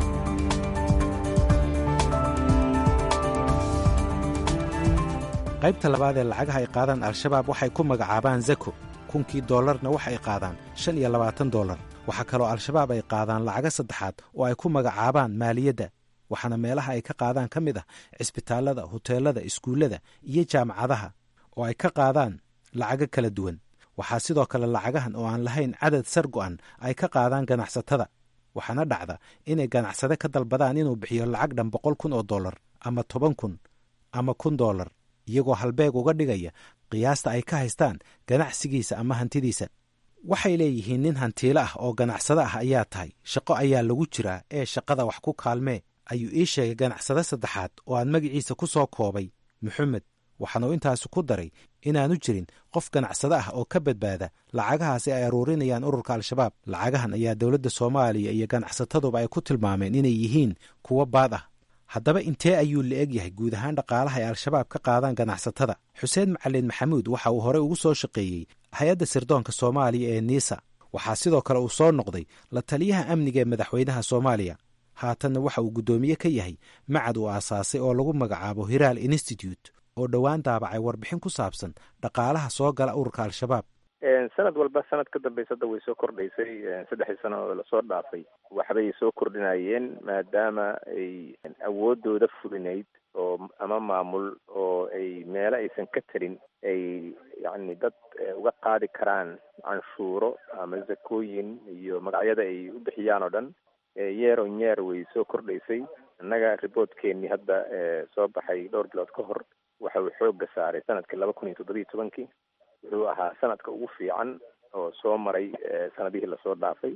qaybta labaad ee lacagaha ay qaadaan al-shabaab waxay ku magacaabaan zako kunkii dollarna waxa ay qaadaan shan iyo labaatan dollar waxaa kaloo al-shabaab ay qaadaan lacago saddexaad oo ay ku magacaabaan maaliyadda waxaana meelaha ay ka qaadaan ka mid ah cisbitaallada huteelada iskuullada iyo jaamacadaha oo ay ka qaadaan lacago kala duwan waxaa sidoo kale lacagahan oo aan lahayn cadad sar go'an ay ka qaadaan ganacsatada waxaana dhacda inay ganacsade ka dalbadaan inuu bixiyo lacag dhan boqol kun oo dollar ama toban kun ama kun dollar iyagoo halbeeg uga dhigaya qiyaasta ay ka haystaan ganacsigiisa ama hantidiisa waxay leeyihiin nin hantiilo ah oo ganacsado ah ayaa tahay shaqo ayaa lagu jiraa ee shaqada wax ku kaalmee ayuu ii sheegay ganacsade saddexaad oo aan magaciisa ku soo koobay maxamed waxaanuu intaasi ku daray inaanu jirin qof ganacsado ah oo ka badbaada lacagahaasi ay aruurinayaan ururka al-shabaab lacagahan ayaa dowladda soomaaliya iyo ganacsataduba ay ku tilmaameen inay yihiin kuwo baad ah haddaba intee ayuu la eg yahay guud ahaan dhaqaalaha ay al-shabaab ka qaadaan ganacsatada xuseen macalin maxamuud waxa uu horey ugu soo shaqeeyey hay-adda sirdoonka soomaaliya ee niisa waxaa sidoo kale uu soo noqday la taliyaha amniga ee madaxweynaha soomaaliya haatanna waxa uu guddoomiye ka yahay macad uu aasaasay oo lagu magacaabo hiraal institute oo dhowaan daabacay warbixin ku saabsan dhaqaalaha soo gala ururka al-shabaab sanad walba sanad ka dambeysa hadda way soo kordhaysay saddexdii sano oo lasoo dhaafay waxbay soo kordhinayeen maadaama ay awoodooda fulinayd oo ama maamul oo ay meelo aysan ka tarin ay yacni dad uga qaadi karaan canshuuro ama zakooyin iyo magacyada ay u bixiyaan oo dhan yeero nyeer way soo kordhaysay innaga riboortkeenii hadda soo baxay dhowr bilood ka hor waxa uu xoogga saaray sanadkii laba kun iyo toddobiyo tobankii wuxuu ahaa sanadka ugu fiican oo soo maray sanadihii lasoo dhaafay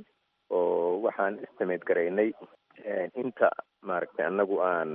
oo waxaan istimeed garaynay inta maaragtay annagu aan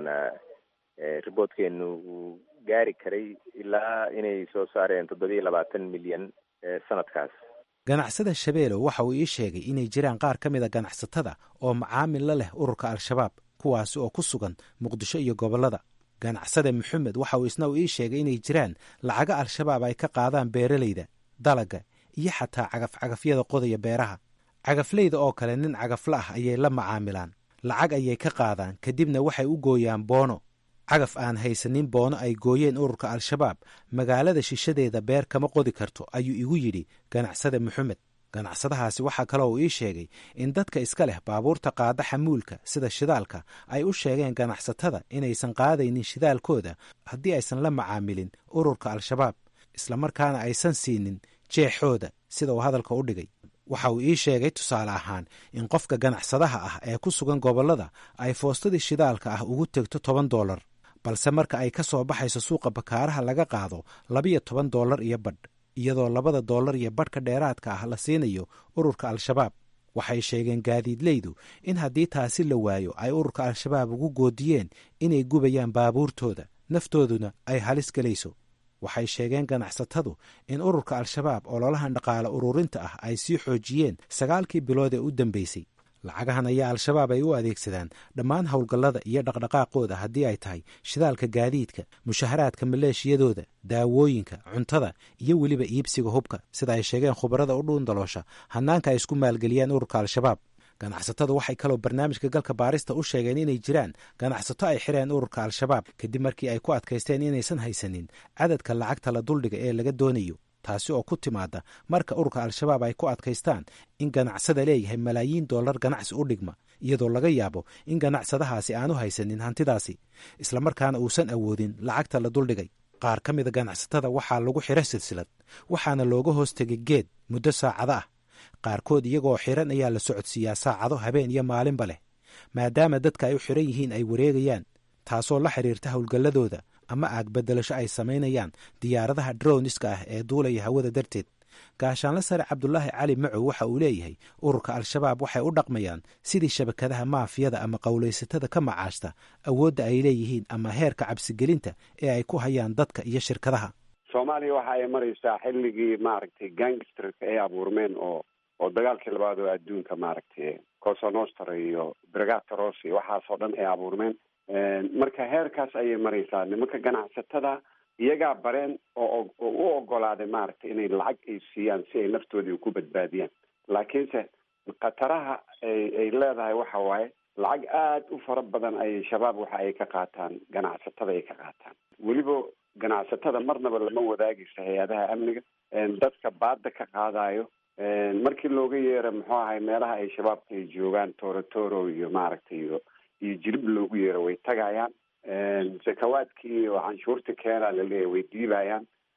riboortkeenu uu gaari karay ilaa inay soo saareen toddobiyo labaatan milyan sanadkaas ganacsada shabeelow waxa uu ii sheegay inay jiraan qaar ka mid a ganacsatada oo macaamil la leh ururka al-shabaab kuwaasi oo ku sugan muqdisho iyo gobollada ganacsade maxamed waxa uu isna uu ii sheegay inay jiraan lacago al-shabaab ay ka qaadaan beeralayda dalaga iyo xataa cagaf-cagafyada qodaya beeraha cagafleyda oo kale nin cagafla ah ayay la macaamilaan lacag ayay ka qaadaan kadibna waxay u gooyaan boono cagaf aan haysanin boono ay gooyeen ururka al-shabaab magaalada shishadeeda beer kama qodi karto ayuu igu yidhi ganacsade maxamed ganacsadahaasi waxaa kaloo uu ii sheegay in dadka iska leh baabuurta qaada xamuulka sida shidaalka ay u sheegeen ganacsatada inaysan qaadaynin shidaalkooda haddii aysan la macaamilin ururka al-shabaab islamarkaana aysan siinin jeexooda sida uu hadalka u dhigay waxa uu ii sheegay tusaale ahaan in qofka ganacsadaha ah ee ku sugan gobollada ay foostadii shidaalka ah ugu tegto toban doolar balse marka ay ka soo baxayso suuqa bakaaraha laga qaado labiyo toban doolar iyo badh iyadoo labada doolar iyo badhka dheeraadka ah la siinayo ururka al-shabaab waxay sheegeen gaadiidleydu in haddii taasi la waayo ay ururka al-shabaab ugu goodiyeen inay gubayaan baabuurtooda naftooduna ay halis gelayso waxay sheegeen ganacsatadu in ururka al-shabaab ololahan dhaqaale ururinta ah ay sii xoojiyeen sagaalkii bilood ee u dambeysay lacagahan ayaa al-shabaab ay u adeegsadaan dhammaan howlgallada iyo dhaqdhaqaaqooda haddii ay tahay shidaalka gaadiidka mushaharaadka maleeshiyadooda daawooyinka cuntada iyo weliba iibsiga hubka sida ay sheegeen khubarada u dhuundaloosha hannaanka ay isku maalgeliyeen ururka al-shabaab ganacsatadu waxay kaloo barnaamijka galka baarista u sheegeen inay jiraan ganacsato ay xireen ururka al-shabaab kadib markii ay ku adkaysteen inaysan haysanin cadadka lacagta la duldhiga ee laga doonayo taasi oo ku timaada marka ururka al-shabaab ay ku adkaystaan in ganacsada leeyahay malaayiin dollar ganacsi u dhigma iyadoo laga yaabo in ganacsadahaasi aanu haysanin hantidaasi islamarkaana uusan awoodin lacagta la duldhigay qaar ka mida ganacsatada waxaa lagu xiro silsilad waxaana looga hoos tegay geed muddo saacado ah qaarkood iyagoo xiran ayaa la socodsiiyaa saacado habeen iyo maalinba leh maadaama dadka ay u xiran yihiin ay wareegayaan taasoo la xiriirta howlgalladooda ama aag beddelasho ay samaynayaan diyaaradaha droniska ah ee duulaya hawada darteed gaashaanle sare cabdulaahi cali macow waxa uu leeyahay ururka al-shabaab waxay u dhaqmayaan sidii shabakadaha maafiyada ama qowlaysatada ka macaashta awoodda ay leeyihiin ama heerka cabsigelinta ee ay ku hayaan dadka iyo shirkadaha soomaaliya waxa ay maraysaa xilligii maaragtay gangsterka ay abuurmeen oo oo dagaalkii labaad oo adduunka maaragtay cosa nostra iyo brigatoros iyo waxaasoo dhan ay abuurmeen marka heerkaas ayay maraysaa nimanka ganacsatada iyagaa bareen oo oo u ogolaaday maaragtay inay lacag ay siiyaan si ay naftoodii ku badbaadiyaan laakiinse khataraha ay ay leedahay waxa waaye lacag aada u fara badan ayay shabaab waxa ay ka qaataan ganacsatada ay ka qaataan weliba ganacsatada marnaba lama wadaagayso hay-adaha amniga dadka baada ka qaadayo markii looga yeero muxuu ahay meelaha ay shabaabka ay joogaan torotoro iyo maaragtay iyo iyo jirib loogu yeero way tagayaan sakawaadkii oo canshuurta keena laleeyahy way diibayaan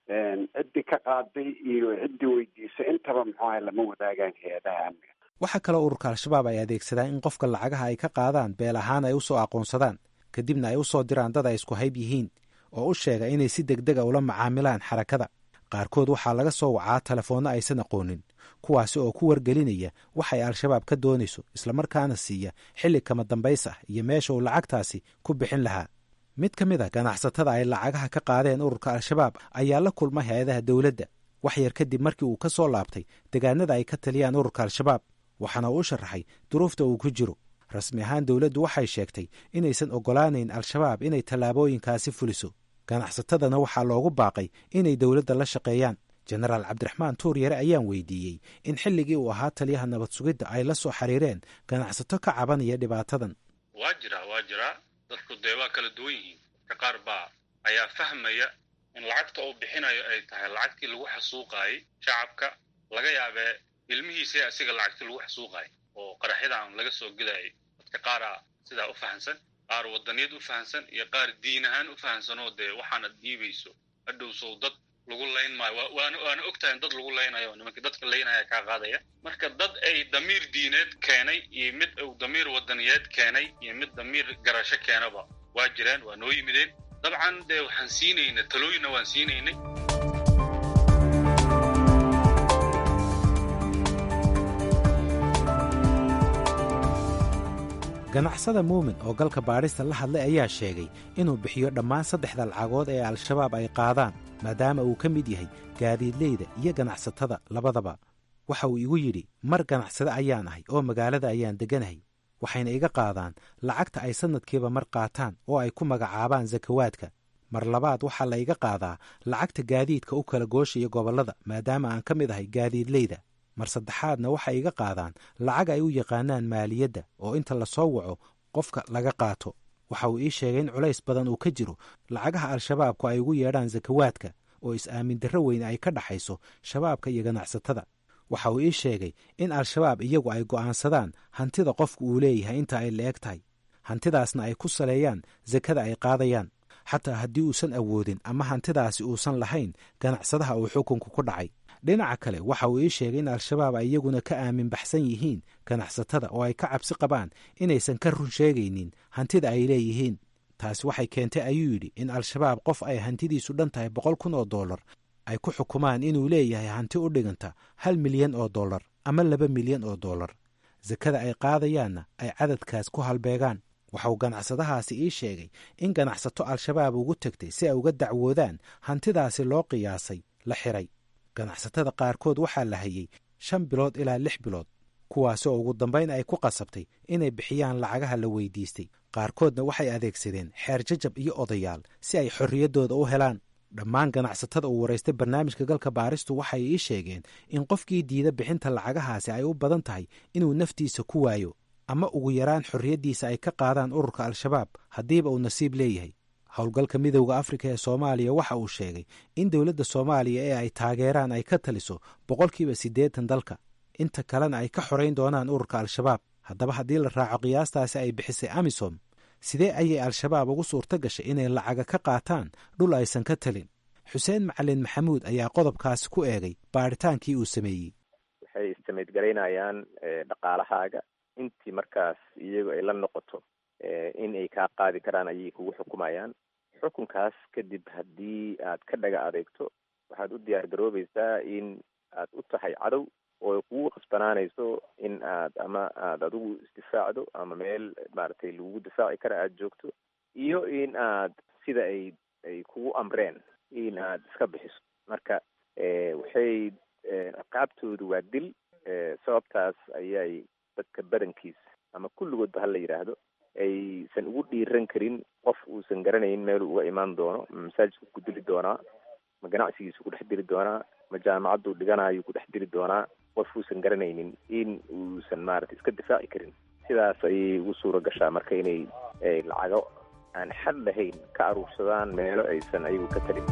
ciddii ka qaaday iyo ciddii weydiisay intaba muxuu ahay lama wadaagaan hay-adaha amniga waxaa kaloo ururka al-shabaab ay adeegsadaan in qofka lacagaha ay ka qaadaan beel ahaan ay u soo aqoonsadaan kadibna ay u soo diraan dad ay isku hayb yihiin oo u sheega inay si degdega ula macaamilaan xarakada qaarkood waxaa laga soo wacaa telefoonno aysan aqoonin kuwaasi oo ku wargelinaya waxay al-shabaab ka doonayso islamarkaana siiya xilli kama dambays ah iyo meesha uu lacagtaasi ku bixin lahaa mid ka mid a ganacsatada ay lacagaha ka qaadeen ururka al-shabaab ayaa la kulma hay-adaha dowladda wax yar kadib markii uu ka soo laabtay degaanada ay ka taliyaan ururka al-shabaab waxaana uu u sharaxay duruufta uu ku jiro rasmi ahaan dowladdu waxay sheegtay inaysan oggolaanayn al-shabaab inay tallaabooyinkaasi fuliso ganacsatadana waxaa loogu baaqay inay dowladda la shaqeeyaan jenaraal cabdiraxmaan tuur yare ayaan weydiiyey in xilligii uu ahaa taliyaha nabad sugidda ay la soo xiriireen ganacsato ka cabanaya dhibaatadan waa jiraa waa jiraa dadku dee waa kala duwan yihiin dadka qaar baa ayaa fahmaya in lacagta uu bixinayo ay tahay lacagtii lagu xasuuqaayey shacabka laga yaabee ilmihiisa asiga lacagtii lagu xasuuqaayay oo qaraxyadan laga soo gudayay dadka qaaraa sidaa u fahamsan qaar wadaniyad u fahamsan iyo qaar diin ahaan u fahamsanoo dee waxaana dhiibayso hadhow sow dad lagu layn maayo waana waana ogtahay dad lagu laynayo nimanka dadka laynaya kaa qaadaya marka dad ay damiir diineed keenay iyo mid uu damiir wadaniyeed keenay iyo mid damiir garasho keenaba waa jireen waa noo yimideen dabcan dee waxaan siinayna talooyinna waan siinaynay ganacsada muumin oo galka baadhista la hadlay ayaa sheegay inuu bixiyo dhammaan saddexda lacagood ee al-shabaab ay qaadaan maadaama uu ka mid yahay gaadiidleyda iyo ganacsatada labadaba waxa uu igu yidhi mar ganacsade ayaan ahay oo magaalada ayaan degganahay waxayna iga qaadaan lacagta ay sannadkiiba mar qaataan oo ay ku magacaabaan sakawaadka mar labaad waxaa la iga qaadaa lacagta gaadiidka u kala gooshaya gobollada maadaama aan ka mid ahay gaadiidleyda mar saddexaadna waxay iga qaadaan lacag ay u yaqaanaan maaliyadda oo inta la soo waco qofka laga qaato waxa uu ii sheegay in culays badan uu ka jiro lacagaha al-shabaabku ay ugu yeedhaan sakawaadka oo is-aamin darro weyn ay ka dhaxayso shabaabka iyo ganacsatada waxa uu ii sheegay in al-shabaab iyagu ay go'aansadaan hantida qofku uu leeyahay inta ay la-eg tahay hantidaasna ay ku saleeyaan sakada ay qaadayaan xataa haddii uusan awoodin ama hantidaasi uusan lahayn ganacsadaha uu xukunku ku dhacay dhinaca kale waxa uu ii sheegay in al-shabaab ay iyaguna ka aamin baxsan yihiin ganacsatada oo ay ka cabsi qabaan inaysan ka run sheegaynin hantida ay leeyihiin taasi waxay keentay ayuu yidhi in al-shabaab qof ay hantidiisu dhan tahay boqol kun oo dollar ay ku xukumaan inuu leeyahay hanti u dhiganta hal milyan oo dollar ama laba milyan oo dollar sakada ay qaadayaanna ay cadadkaas ku halbeegaan waxauu ganacsadahaasi ii sheegay in ganacsato al-shabaab ugu tegtay si ay uga dacwoodaan hantidaasi loo qiyaasay la xiray ganacsatada qaarkood waxaa la hayey shan bilood ilaa lix bilood kuwaasi oo ugu dambayn ay ku qasabtay inay bixiyaan lacagaha la weydiistay qaarkoodna waxay adeegsadeen xeer jajab iyo odayaal si ay xorriyaddooda u helaan dhammaan ganacsatada uu waraystay barnaamijka galka baaristu waxay ii sheegeen in qofkii diida bixinta lacagahaasi ay u badan tahay inuu naftiisa ku waayo ama ugu yaraan xorriyaddiisa ay ka qaadaan ururka al-shabaab haddiiba uu nasiib leeyahay howlgalka midowda afrika ee soomaaliya waxa uu sheegay in dowladda soomaaliya ee ay taageeraan ay ka taliso boqolkiiba siddeetan dalka inta kalena ay ka xorayn doonaan ururka al-shabaab haddaba haddii la raaco qiyaastaasi ay bixisay amisom sidee ayay al-shabaab ugu suurto gashay inay lacaga ka qaataan dhul aysan ka talin xuseen macalin maxamuud ayaa qodobkaasi ku eegay baadhitaankii uu sameeyey waxay istimaydgaraynayaan dhaqaalahaaga intii markaas iyagu ay la noqoto in ay kaa qaadi karaan ayay kugu xukumayaan xukunkaas kadib haddii aad ka dhaga adeegto waxaad u diyaar garoobaysaa in aad u tahay cadow oo kugu qasbanaanayso in aad ama aad adigu isdifaacdo ama meel maaragtay lagugu difaaci kara aada joogto iyo in aad sida ay ay kugu amreen in aad iska bixiso marka waxay qaabtoodu waa dil sababtaas ayay dadka badankiis ama kulligoodba hala yidhaahdo aysan ugu dhiiran karin qof uusan garanayn meeluu uga imaan doono ma masaajidku ku dili doonaa ma ganacsigiisu ku dhex dili doonaa ma jaamacaddu dhiganayo ku dhex dili doonaa qof uusan garanaynin in uusan maaragtay iska difaaci karin sidaas ayay ugu suura gashaa marka inay lacago aan xad lahayn ka aruursadaan meelo aysan ayagu ka talin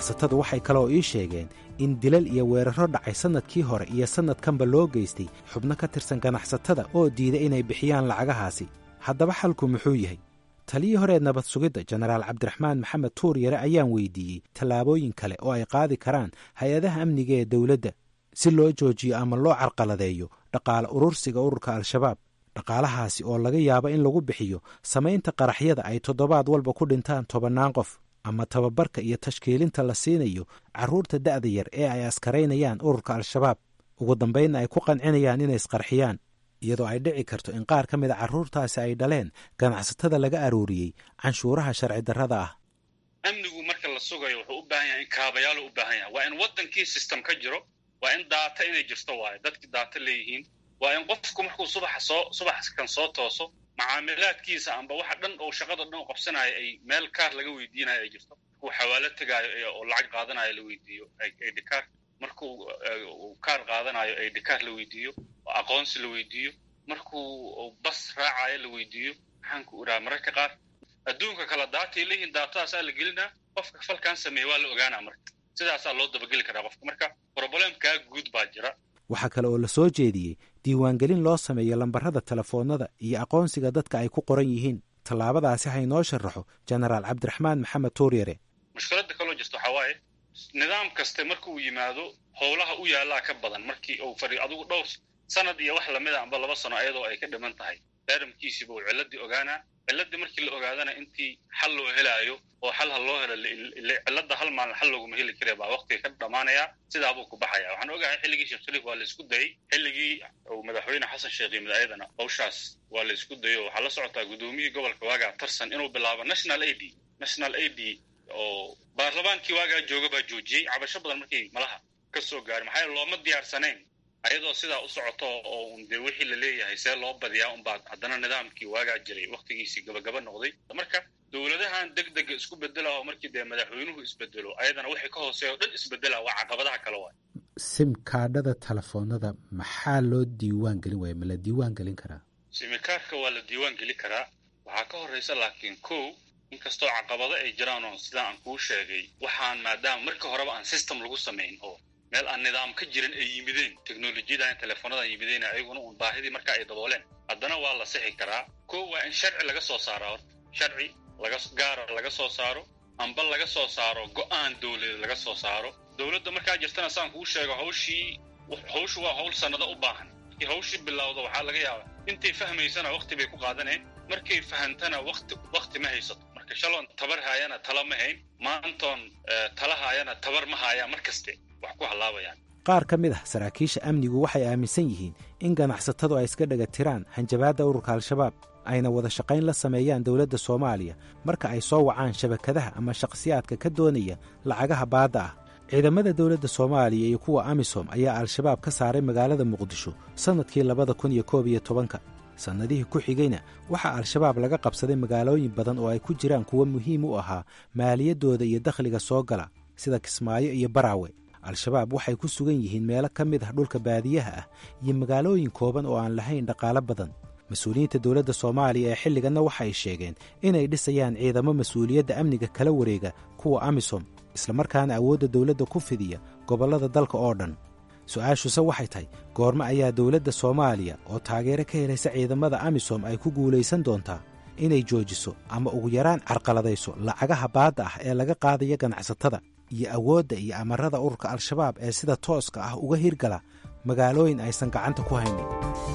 ganacsatadu waxay kaloo ii sheegeen in dilal iyo weerarro dhacay sannadkii hore iyo sannadkanba loo geystay xubno ka tirsan ganacsatada oo diida inay bixiyaan lacagahaasi haddaba xalku muxuu yahay taliyii horeed nabad sugidda jenaraal cabdiraxmaan maxamed tuur yare ayaan weydiiyey tallaabooyin kale oo ay qaadi karaan hay-adaha amniga ee dowladda si loo joojiyo ama loo carqaladeeyo dhaqaale urursiga ururka al-shabaab dhaqaalahaasi oo laga yaabo in lagu bixiyo samaynta qaraxyada ay toddobaad walba ku dhintaan tobannaan qof ama tababarka iyo tashkiilinta la siinayo carruurta da'da yar ee ay askaraynayaan ururka al-shabaab ugu dambaynna ay ku qancinayaan inay isqarxiyaan iyadoo ay dhici karto in qaar ka mida carruurtaasi ay dhaleen ganacsatada laga arooriyey canshuuraha sharci darrada ah amnigu marka la sugayo wuxuu u baahan yahay in kaabayaal u baahan yahay waa in waddankii system ka jiro waa in daata inay jirto waayo dadkii daata leeyihiin waa in qofku markuu subaxa soo subax kan soo tooso macaamilaadkiisa amba waxa dhan oo shaqada dhan u qabsanaayo ay meel kaar laga weydiinayo ay jirto markuu xawaalo tegaayo oo lacag qaadanayo la weydiiyo aydhikaar markuu kaar qaadanayo aydhikaar la weydiiyo aqoonsi la weydiiyo markuu bas raacayo la weydiiyo maxaan ku idhaha mararka qaar adduunka kala daatay leeyihiin daatadaasaa la gelinaa qofka falkan sameeya waa la ogaanaa marka sidaasaa loo dabageli karaa qofka marka problemkaa guud baa jira waxaa kale oo la soo jeediyey diiwaangelin loo sameeyo lambarrada telefoonnada iyo aqoonsiga dadka ay ku qoran yihiin tallaabadaasi ha inoo sharaxo jenaraal cabdiraxmaan maxamed tuuryare mushkiladda kaloo jirta waxaa waaye nidaam kaste marka uu yimaado howlaha u yaallaa ka badan markii uu fadhiyo adigu dhowr sanad iyo wax lamida amba laba sano ayadoo ay ka dhiman tahay daaramkiisiiba uu cilladdii ogaanaa cilladdii markii la ogaadana intii xal loo helaayo oo xal ha loo helo cilladda hal maalin xal looguma heli kare baa waqtiga ka dhammaanayaa sidaabuu ku baxaya waxaan ogahay xilligii sheekh shariif waa la isku dayey xilligii uu madaxweyne xasan sheekh yimid ayadana hawshaas waa la isku dayo waxaa la socotaa guddoomiyihii gobolka waagaa tarsan inuu bilaabo national a d national a d oo baarlamaankii waagaa jooga baa joojiyey cabasho badan markii malaha ka soo gaaray maxaa yeele looma diyaarsanayn ayadoo sidaa u socoto oo un dee wixii la leeyahay see loo badiyaa unbaa haddana nidaamkii waagaa jiray waktigiisii gabagaba noqday marka dowladahan deg dega isku bedela oo markii dee madaxweynuhu isbedelo ayadana wixii ka hooseeya o dhan isbedela waa caqabadaha kale waay simkaadhada telefoonada maxaa loo diiwaan gelin waaya ma la diiwaan gelin karaa simikaarka waa la diiwaan geli karaa waxaa ka horreysa laakiin kow inkastoo caqabado ay jiraan oo sidaa aan kuu sheegay waxaan maadaama marka horeba aan system lagu samayn oo meel aan nidaam ka jirin ay yimideen teknolojiyadan teleefoonadan yimideen ayaguna uun baahidii marka ay dabooleen haddana waa la sixi karaa kow waa in sharci laga soo saaro horta sharci laga gaara laga soo saaro amba laga soo saaro go-aan dowladeed laga soo saaro dowladda markaa jirtana saan kuu sheego hawshii hawshu waa hawl sannado u baahan markii hawshii bilowda waxaa laga yaabaa intay fahmaysana wakti bay ku qaadaneen markay fahantana wakti wakti ma haysato marka shaloon tabar haayana tala ma hayn maantoon tala haayana tabar ma haayaan mar kaste wax ku hallaabayaan qaar ka mid ah saraakiisha amnigu waxay aaminsan yihiin in ganacsatadu ay iska dhega tiraan hanjabaadda ururka al-shabaab ayna wada shaqayn la sameeyaan dowladda soomaaliya marka ay soo wacaan shabakadaha ama shakhsiyaadka ka doonaya lacagaha baadda ah ciidamada dowladda soomaaliya iyo kuwa amisom ayaa al-shabaab ka saaray magaalada muqdisho sannadkii labada kun iyo koob iyo tobanka sannadihii ku xigayna waxaa al-shabaab laga qabsaday magaalooyin badan oo ay ku jiraan kuwo muhiim u ahaa maaliyaddooda iyo dakhliga soo gala sida kismaayo iyo baraawe al-shabaab waxay ku sugan yihiin meelo ka mid ah dhulka baadiyaha ah iyo magaalooyin kooban oo aan lahayn dhaqaalo badan mas-uuliyiinta dowladda soomaaliya ee xilliganna waxay sheegeen inay dhisayaan ciidamo mas-uuliyadda amniga kala wareega kuwa amisom islamarkaana awoodda dowladda ku fidiya gobollada dalka oo dhan su-aashuse waxay tahay goormo ayaa dowladda soomaaliya oo taageero ka helaysa ciidamada amisom ay ku guulaysan doontaa inay joojiso ama ugu yaraan carqaladayso lacagaha baadda ah ee laga qaadaya ganacsatada iyo awoodda iyo amarada ururka al-shabaab ee sida tooska ah uga hirgala magaalooyin aysan gacanta ku haynin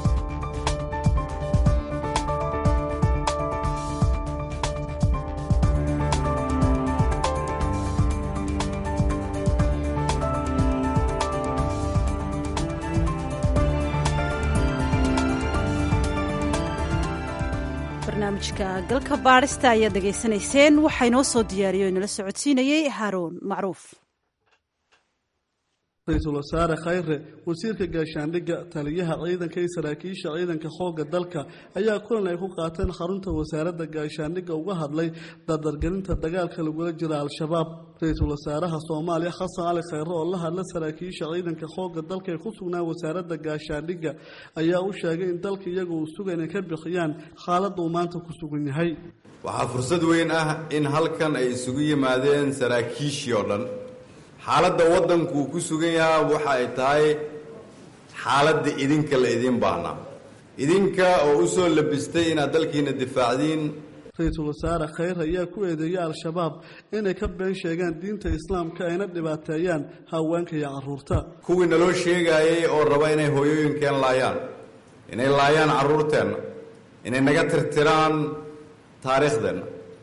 barnaamijka galka baadhista ayaad dhegaysanayseen waxaa inoo soo diyaariyo o inala socodsiinayey haaruun macruuf ra-iisul wasaare khayre wasiirka gaashaandhigga taliyaha ciidanka iyo saraakiisha ciidanka xoogga dalka ayaa kulan ay ku qaateen xarunta wasaaradda gaashaandhigga uga hadlay dardargelinta dagaalka lagula jira al-shabaab ra-iisul wasaaraha soomaaliya xasan cali khayre oo la hadla saraakiisha ciidanka xoogga dalka ee ku sugnaa wasaaradda gaashaandhigga ayaa u sheegay in dalka iyagu uu suga inay ka bixiyaan xaaladda uu maanta ku sugan yahay waxaa fursad weyn ah in halkan ay isugu yimaadeen saraakiishii oo dhan xaaladda waddankuu ku sugan yahaa waxa ay tahay xaaladda idinka la idiin baahnaa idinka oo u soo labistay inaad dalkiina difaacdiin ra-iisul wasaare khayr ayaa ku eedeeyay al-shabaab inay ka been sheegaan diinta islaamka ayna dhibaateeyaan haweenka iyo carruurta kuwii naloo sheegaayay oo raba inay hooyooyinkeen laayaan inay laayaan carruurteenna inay naga tirtiraan taariikhdeenna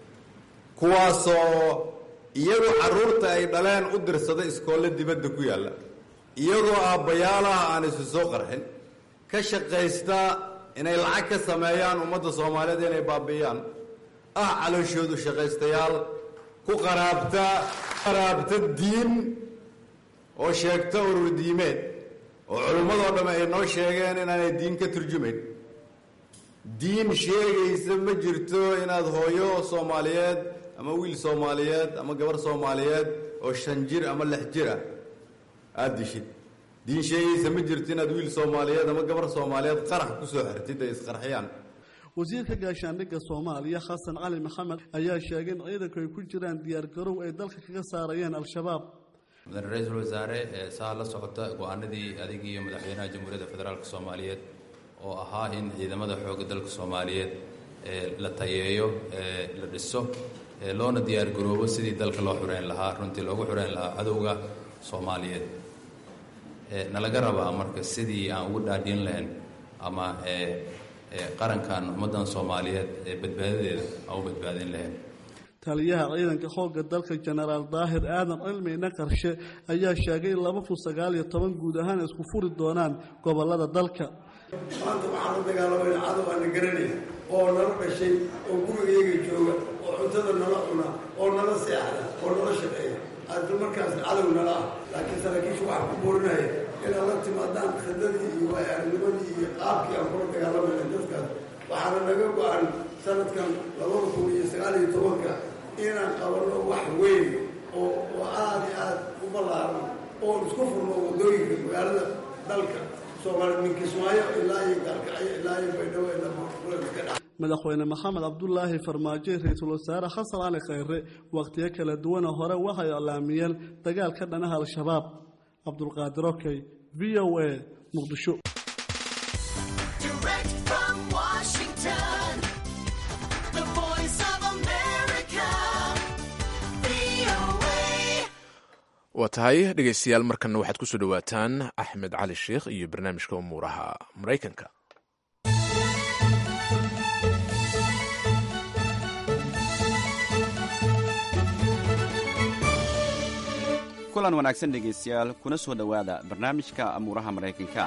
kuwaasoo iyagoo carruurta ay dhaleen u dirsada iskoolle dibadda ku yaalla iyagoo aabbayaalaha aan isu soo qarxin ka shaqaysta inay lacag ka sameeyaan ummadda soomaaliyeed inay baabi'iyaan ah calooshoodu shaqaystayaal ku qaraabta qaraabta diin oo sheegta urur diimeed oo culimmadoo dhamme ay noo sheegeen inaanay diin ka turjumayn diin sheegaysa ma jirto inaad hooyo soomaaliyeed ama wiil soomaaliyeed ama gabar soomaaliyeed oo shan jir ama lix jir ah aada dishid diin sheegaysa ma jirto inaad wiil soomaaliyeed ama gabar soomaaliyeed qarax kusoo xirtid ay isqarxiyaan wasiirka gaashaandhigga soomaaliya xasan cali maxamed ayaa sheegay in ciidanku ay ku jiraan diyaargarow ay dalka kaga saarayeen al-shabaab mudane ra-iisul wasaare saa la socota go-aanadii adigii iyo madaxweynaha jamhuuriyadda federaalk soomaaliyeed oo ahaa in ciidamada xoogga dalka soomaaliyeed la tayeeyo la dhiso loona diyaargaroobo sidii dalka loo xureyn lahaa runtii loogu xureyn lahaa cadowga soomaaliyeed nalaga rabaa marka sidii aan ugu dhaadhiin lahayn ama qarankan ummaddan soomaaliyeed ee badbaadadeeda aan u badbaadin lahayn taliyaha ciidanka xoogga dalka jenaraal daahir aadan cilmina qarshe ayaa sheegay in laba kun sagaal iyo toban guud ahaan isku furi doonaan gobolada dalka maanta waxaan u dagaalamayna cadow aana garanaya oo nala dhashay oo gurigayaga jooga oo cuntada nala cuna oo nala seexda oo nala shaqeeya aada markaas cadow nala ah laakiin saraakiishu waxaa ku boorinaya inaad la timaadaan khidadii iyo waayarnimadii iyo qaabkii aan kula dagaalamayna dadkaas waxaana naga go-an sanadkan labada kun iyo sagaal iyo tobanka inaan qabanno wax weyn oo oo aada iyo aada u ballaaran oon isku furno waddooyinka magaalada dalka soomaaliya min kismaayo ilaa iyo gaalkacyo ilaa iyo baydhabo ilaa madaxweyne maxamed cabdulaahi farmaajo ra-iisul wasaare xasan cali khayre wakhtiyo kala duwana hore waxay iclaamiyeen dagaal ka dhanaha al-shabaab cabdulqaadir okey v o a muqdisho waa tahay dhegaystayaal markanna waxaad ku soo dhowaataan axmed cali sheikh iyo barnaamijka umuuraha maraykanka kulan wanaagsan dhegaystayaal kuna soo dhowaada barnaamijka amuuraha maraykanka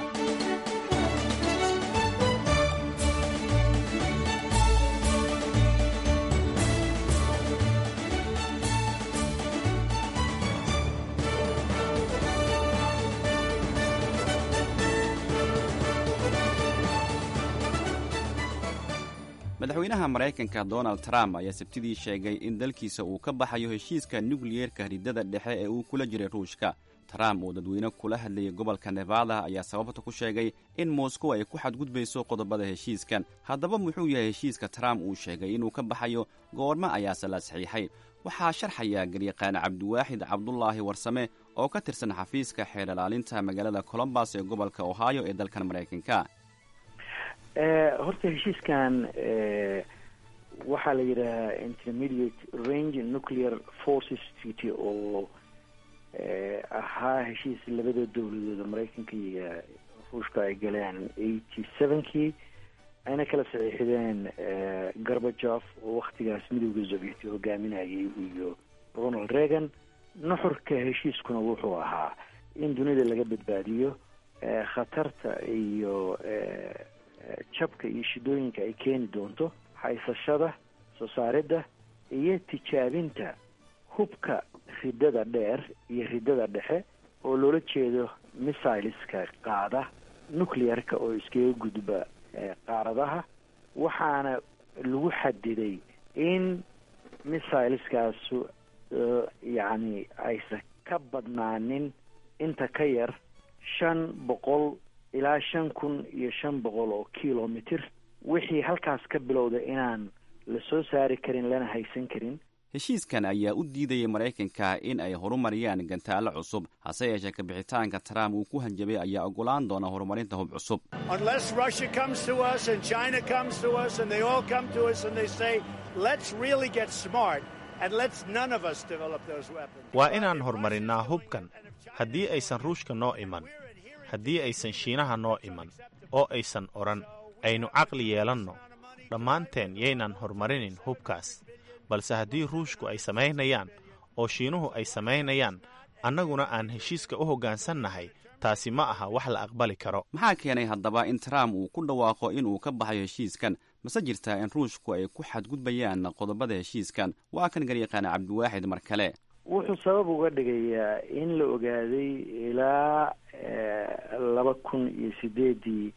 madaxweynaha maraykanka donald trump ayaa sabtidii sheegay in dalkiisa uu ka baxayo heshiiska nukliyeerka ridada dhexe ee uu kula jiray ruushka trump oo dadweyne kula hadlayay gobolka nevada ayaa sababta ku sheegay in moscow ay ku xadgudbayso qodobada heshiiskan haddaba muxuu yahay heshiiska trump uu sheegay inuu ka baxayo goormo ayaase la saxiixay waxaa sharxaya garyaqaan cabdiwaaxid cabdulaahi warsame oo ka tirsan xafiiska xeer ilaalinta magaalada colombus ee gobolka ohio ee dalkan maraykanka horta heshiiskan waxaa la yidhaahaa intermediate range nuclear forces treaty oo ahaa heshiis labada dowladood maraykanka iyo ruushka ay galeen eighty sevenkii ayna kala saxiixdeen gorbajof oo waktigaas midowda sovieti hogaaminayay iyo ronald reagan nuxurka heshiiskuna wuxuu ahaa in dunida laga badbaadiyo khatarta iyo jabka iyo shidooyinka ay keeni doonto haysashada soo saaridda iyo tijaabinta hubka ridada dheer iyo ridada dhexe oo loola jeedo missileska qaada nuclearka oo iskaga gudba qaaradaha waxaana lagu xadiday in missileskaas yacni aysan ka badnaanin inta ka yar shan boqol ilaa shan kun iyo shan boqol oo kilomitr wixii halkaas ka bilowda inaan la soo saari karin lana haysan karin heshiiskan ayaa u diidayay maraykanka in ay horumariyaan gantaallo cusub hase yeeshee kabixitaanka trump uu ku hanjabay ayaa ogolaan doona horumarinta hub cusub waa inaan hormarinnaa hubkan haddii aysan ruushka noo iman haddii aysan shiinaha noo iman oo aysan odhan aynu caqli yeelanno dhammaanteen yaynan horumarinin hubkaas balse haddii ruushku ay samaynayaan oo shiinuhu ay samaynayaan annaguna aan heshiiska u hoggaansannahay taasi ma aha wax la aqbali karo maxaa keenay haddaba in trump uu ku dhawaaqo inuu ka baxayo heshiiskan mase jirtaa in ruushku ay ku xadgudbayaan qodobada heshiiskan waa kan garyaqaana cabdiwaaxid mar kale wuxuu sabab uga dhigayaa in la ogaaday ilaa laba kun iyo sideedii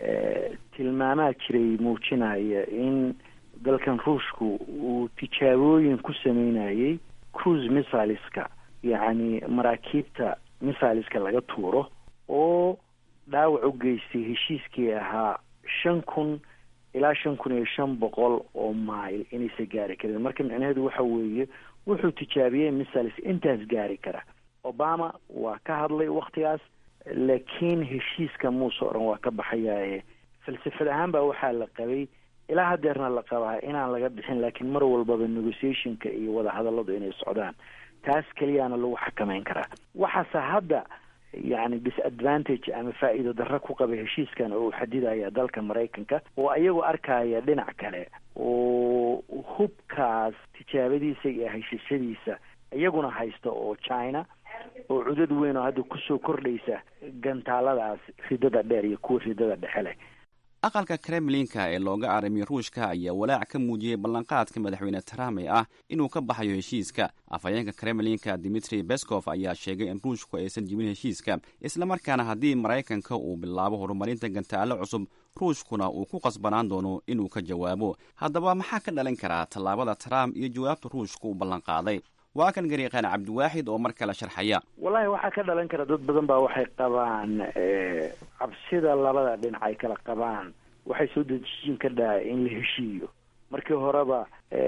tilmaamaa jiray muujinaya in dalkan ruushku uu tijaabooyin ku sameynayay cruise missileska yacni maraakiibta missileska laga tuuro oo dhaawac u geystay heshiiskii ahaa shan kun ilaa shan kun iyo shan boqol oo mail inaysa gaari karin marka micnaheedu waxa weeye wuxuu tijaabiyey missiles intaas gaari kara obama waa ka hadlay waktigaas laakiin heshiiska muuse o dhan waa ka baxayaaye falsafad ahaan baa waxaa la qabay ilaa hadeerna la qabaa inaan laga bixin laakiin mar walbaba negotiationka iyo wadahadalladu inay socdaan taas keliyaana lagu xakameyn karaa waxaase hadda yacni disadvantage ama faa'iido darro ku qaba heshiiskan oo uu xadidaya dalka maraykanka oo ayagoo arkaya dhinac kale oo hubkaas tijaabadiisa iyo heshishadiisa iyaguna haysta oo china oo cudad weyn oo hadda kusoo kordhaysa gantaaladaas ridada dheer iyo kuwa ridada dhexe leh aqalka kremlinka ee looga arimiyo ruushka ayaa walaac ka muujiyey ballanqaadka madaxweyne trump ee ah inuu ka baxayo heshiiska afhayeenka kremlinka dimitri beskov ayaa sheegay in ruushku aysan jibin heshiiska islamarkaana haddii maraykanka uu bilaabo horumarinta gantaallo cusub ruushkuna uu ku qasbanaan doono inuu ka jawaabo haddaba maxaa ka dhalan karaa tallaabada trump iyo jawaabta ruushka uu ballanqaaday waa kan garyaqaan cabdiwaaxid oo mar kale sharxaya wallahi waxaa ka dhalan kara dad badan baa waxay qabaan cabsida labada dhinac ay kala qabaan waxay soo dejin ka dhaha in la heshiiyo markii horeba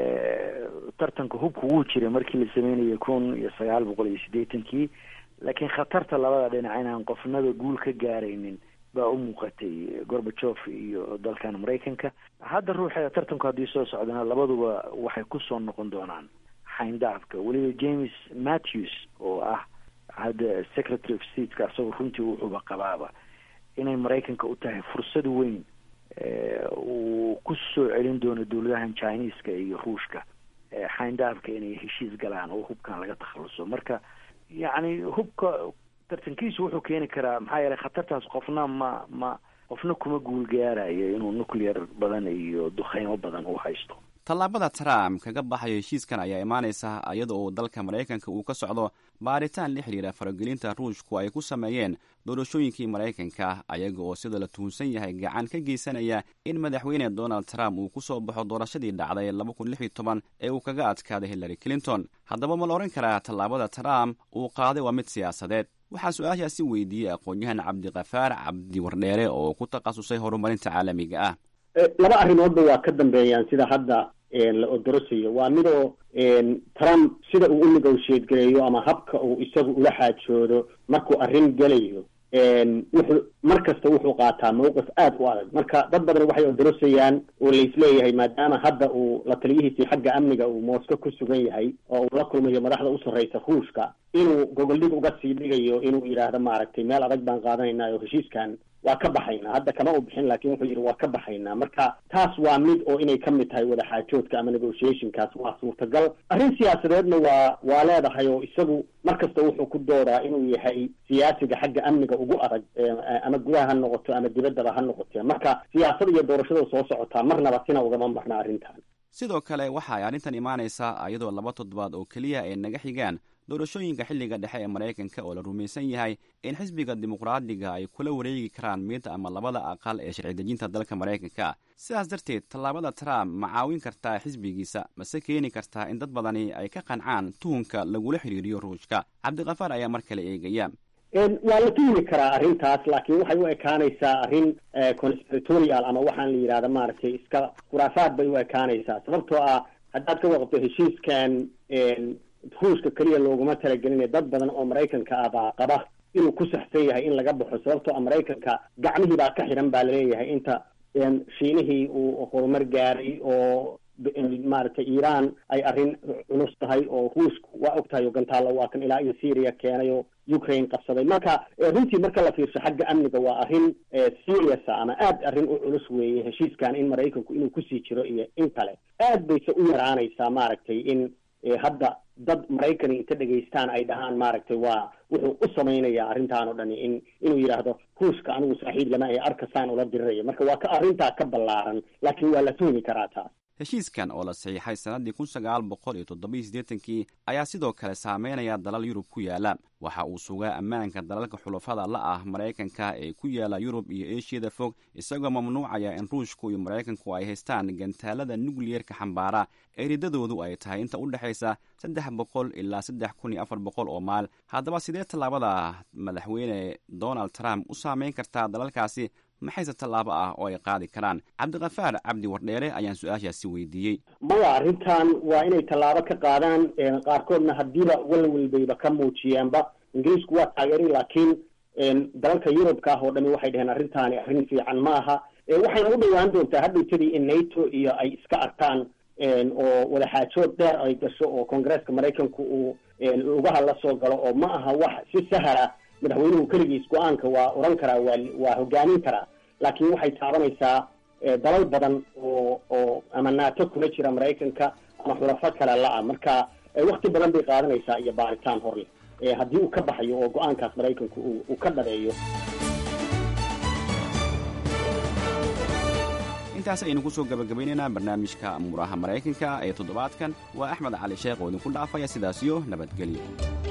tartanka hubka wuu jiray markii la sameynayay kun iyo sagaal boqol iyo siddeetankii laakiin khatarta labada dhinac inaan qofnaba guul ka gaaraynin baa u muuqatay gorbajof iyo dalkan maraykanka hadda ruuxa tartanku haddii soo socdana labaduba waxay kusoo noqon doonaan xayndaafka weliba james matthews oo ah hadda secretary of stateka asagoo runtii wuxuuba qabaaba inay maraykanka u tahay fursad weyn uu ku soo celin doono dowladahan chineska iyo ruushka xayndaafka inay heshiis galaan oo hubkan laga takhaluso marka yacni hubka tartankiisu wuxuu keeni karaa maxaa yeelay khatartaas qofna ma ma qofna kuma guul gaarayo inuu nuclear badan iyo dukheymo badan uu haysto tallaabada trump kaga baxayo heshiiskan ayaa imaanaysa iyada oo dalka maraykanka uu ka socdo baaritaan la xidhiira faragelinta ruushku ay ku sameeyeen doorashooyinkii maraykanka ayaga oo sida la tuhunsan yahay gacan ka geysanaya in madaxweyne donald trump uu ku soo baxo doorashadii dhacday laba kun lix iyo toban ee uu kaga adkaaday hillary clinton haddaba ma la odhan karaa tallaabada trump uu qaaday waa mid siyaasadeed waxaa su-aashaasi weydiiyey aqoon-yahan cabdikafaar cabdi wardheere oo ku takhasusay horumarinta caalamiga ah laba arrimoodba waa ka dambeeyaan sida hadda la odorosayo waa midoo trump sida uu u negotiate gareeyo ama habka uu isagu ula xaajoodo markuu arrin gelayo wuxuu mar kasta wuxuu qaataa mawqif aad u adag marka dad badan waxay odorosayaan oo laisleeyahay maadaama hadda uu la taliyihiisii xagga amniga uu moscow ku sugan yahay oo uu la kulmayo madaxda u sarreysa ruushka inuu gogoldhig uga sii dhigayo inuu yidhaahdo maaragtay meel adag baan qaadanaynaa oo heshiiskan waa ka baxaynaa hadda kama u bixin laakiin wuxuu yidhi waa ka baxaynaa marka taas waa mid oo inay ka mid tahay wadaxaajoodka ama negotiationkaas waa suurtagal arrin siyaasadeedna waa waa leedahay oo isagu mar kasta wuxuu ku doodaa inuu yahay siyaasiga xagga amniga ugu adag ama gudaha ha noqoto ama dibaddaba ha noqotee marka siyaasada iyo doorashada soo socotaa marnaba sina ugama marna arrintan sidoo kale waxa ay arrintan imaanaysaa iyadoo laba toddobaad oo keliya ay naga xigaan doorashooyinka xilliga dhexe ee maraykanka oo la rumaysan yahay in xisbiga dimuqraadiga ay kula wareegi karaan mid ama labada aqal ee sharci dejinta dalka maraykanka sidaas darteed tallaabada trump ma caawin kartaa xisbigiisa mase keeni kartaa in dad badani ay ka qancaan tuhunka lagula xidhiiriyo ruushka cabdikafaar ayaa mar kale eegaya waa la tuhmi karaa arrintaas laakiin waxay u ekaanaysaa arrin conspiratorial ama waxaan la yidhahda maaragtay iska khuraafaad bay u ekaanaysaa sababtoo ah haddaad ka waqto heshiiskan ruushka keliya looguma talagelin dad badan oo maraykanka ah baa qaba inuu ku saxsan yahay in laga baxo sababtoo a maraykanka gacmihii baa ka xiran baa laleeyahay inta shiinihii uu horumar gaaray oo maaragtay iiraan ay arrin culus tahay oo ruushku waa og tahay oo gantaalla waa kan ilaa iyo syria keenay oo ukraine qabsaday marka runtii marka la fiirsho xagga amniga waa arrin seriousa ama aad arrin u culus weeye heshiiskan in maraykanku inuu kusii jiro iyo in kale aad bayse u yaraanaysaa maaragtay in hadda dad maraykani inta dhegaystaan ay dhahaan maaragtay waa wuxuu u samaynayaa arrintan oo dhani in inuu yidhaahdo ruushka anigu saaxiib lama ee arkasaan ula dirirayo marka waa ka arrintaa ka ballaaran laakiin waa la tuhmi karaa taas heshiiskan oo la saxiixay sannaddii kun sagaal boqol iyo toddobiyo siddeetankii ayaa sidoo kale saameynaya dalal yurub ku yaala waxa uu sugaa ammaanka dalalka xulafada la ah maraykanka ee ku yaala yurub iyo eeshiyada fog isagoo mamnuucaya in ruushku iyo maraykanku ay haystaan gantaalada nukliyerka xambaara ee riddadoodu ay tahay inta u dhexaysa saddex boqol ilaa saddex kun iyo afar boqol oo maal haddaba sidee tallaabada madaxweyne donald trump u saameyn kartaa dalalkaasi maxayse tallaabo ah oo ay qaadi karaan cabdikafaar cabdi wardheere ayaan su-aashaasi weydiiyey maya arrintan waa inay tallaabo ka qaadaan qaarkoodna haddiiba walwalbayba ka muujiyaanba ingiriisku waa taageeray laakiin dalalka yurubka ah oo dhami waxay dhaheen arrintaani arrin fiican ma aha waxayna u dhowaan doontaa hadhowtadii in nato iyo ay iska arkaan oo wadaxaajood dheer ay gasho oo koongareeska maraykanku uu lugaha la soo galo oo ma aha wax si sahara madaxweynuhu keligiis go-aanka waa oran karaa waa waa hogaamin karaa laakiin waxay taabanaysaa dalal badan oo oo ama naato kula jira maraykanka ama xulafo kale la-a marka wakti badan bay qaadanaysaa iyo baaritaan horle haddii uu ka baxayo oo go-aankaas maraykanku uu ka dhabeeyo intaas aynu ku soo gabagabaynaynaa barnaamijka amuuraha maraykanka ee toddobaadkan waa axmed cali sheekh oo idinku dhaafaya sidaasiyo nabadgelyo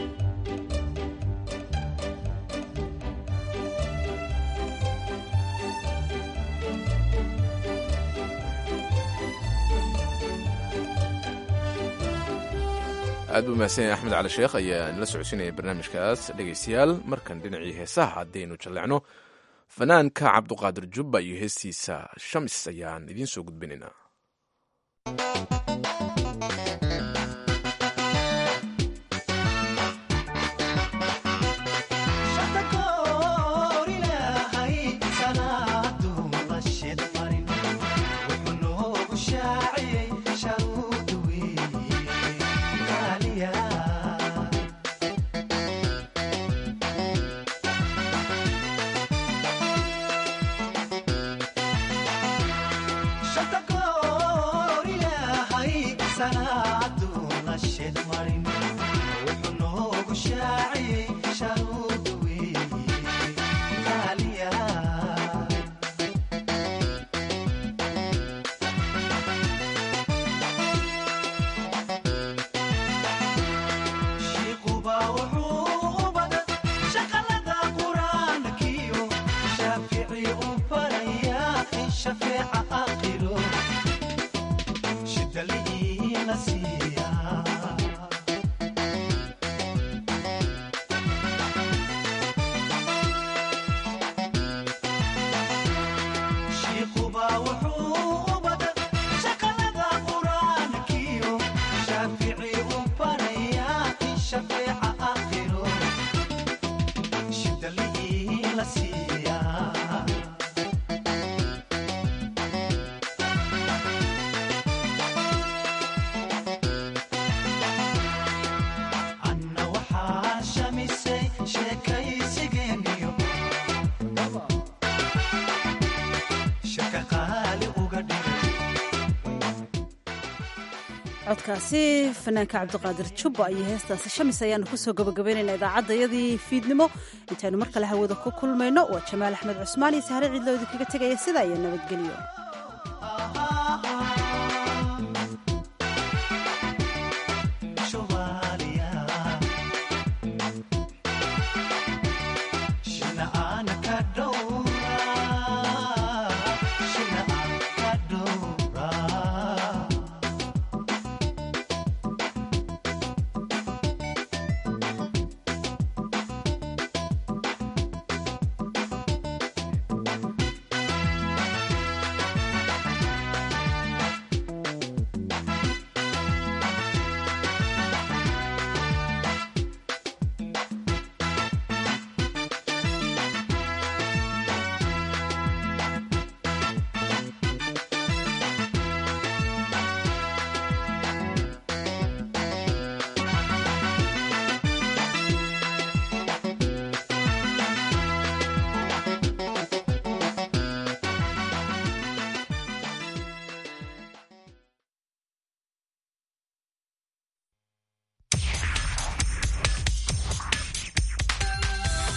aad buu mahadsanyahay axmed cali sheekh ayaa nala socodsiinaya barnaamijkaas dhegaystayaal markan dhinacii heesaha haddaynu jallecno fanaanka cabduqaadir jubba iyo heestiisa shamis ayaan idiin soo gudbinaynaa codkaasi fanaanka cabdiqaadir jubba iyo heestaasi shamis ayaanu kusoo gabagabaynayna idaacadayadii fiidnimo intaynu mar kale hawada ku kulmayno waa jamaal axmed cusmaan iyo sahre ciidloo idinkaga tegaya sidaa iyo nabadgelyo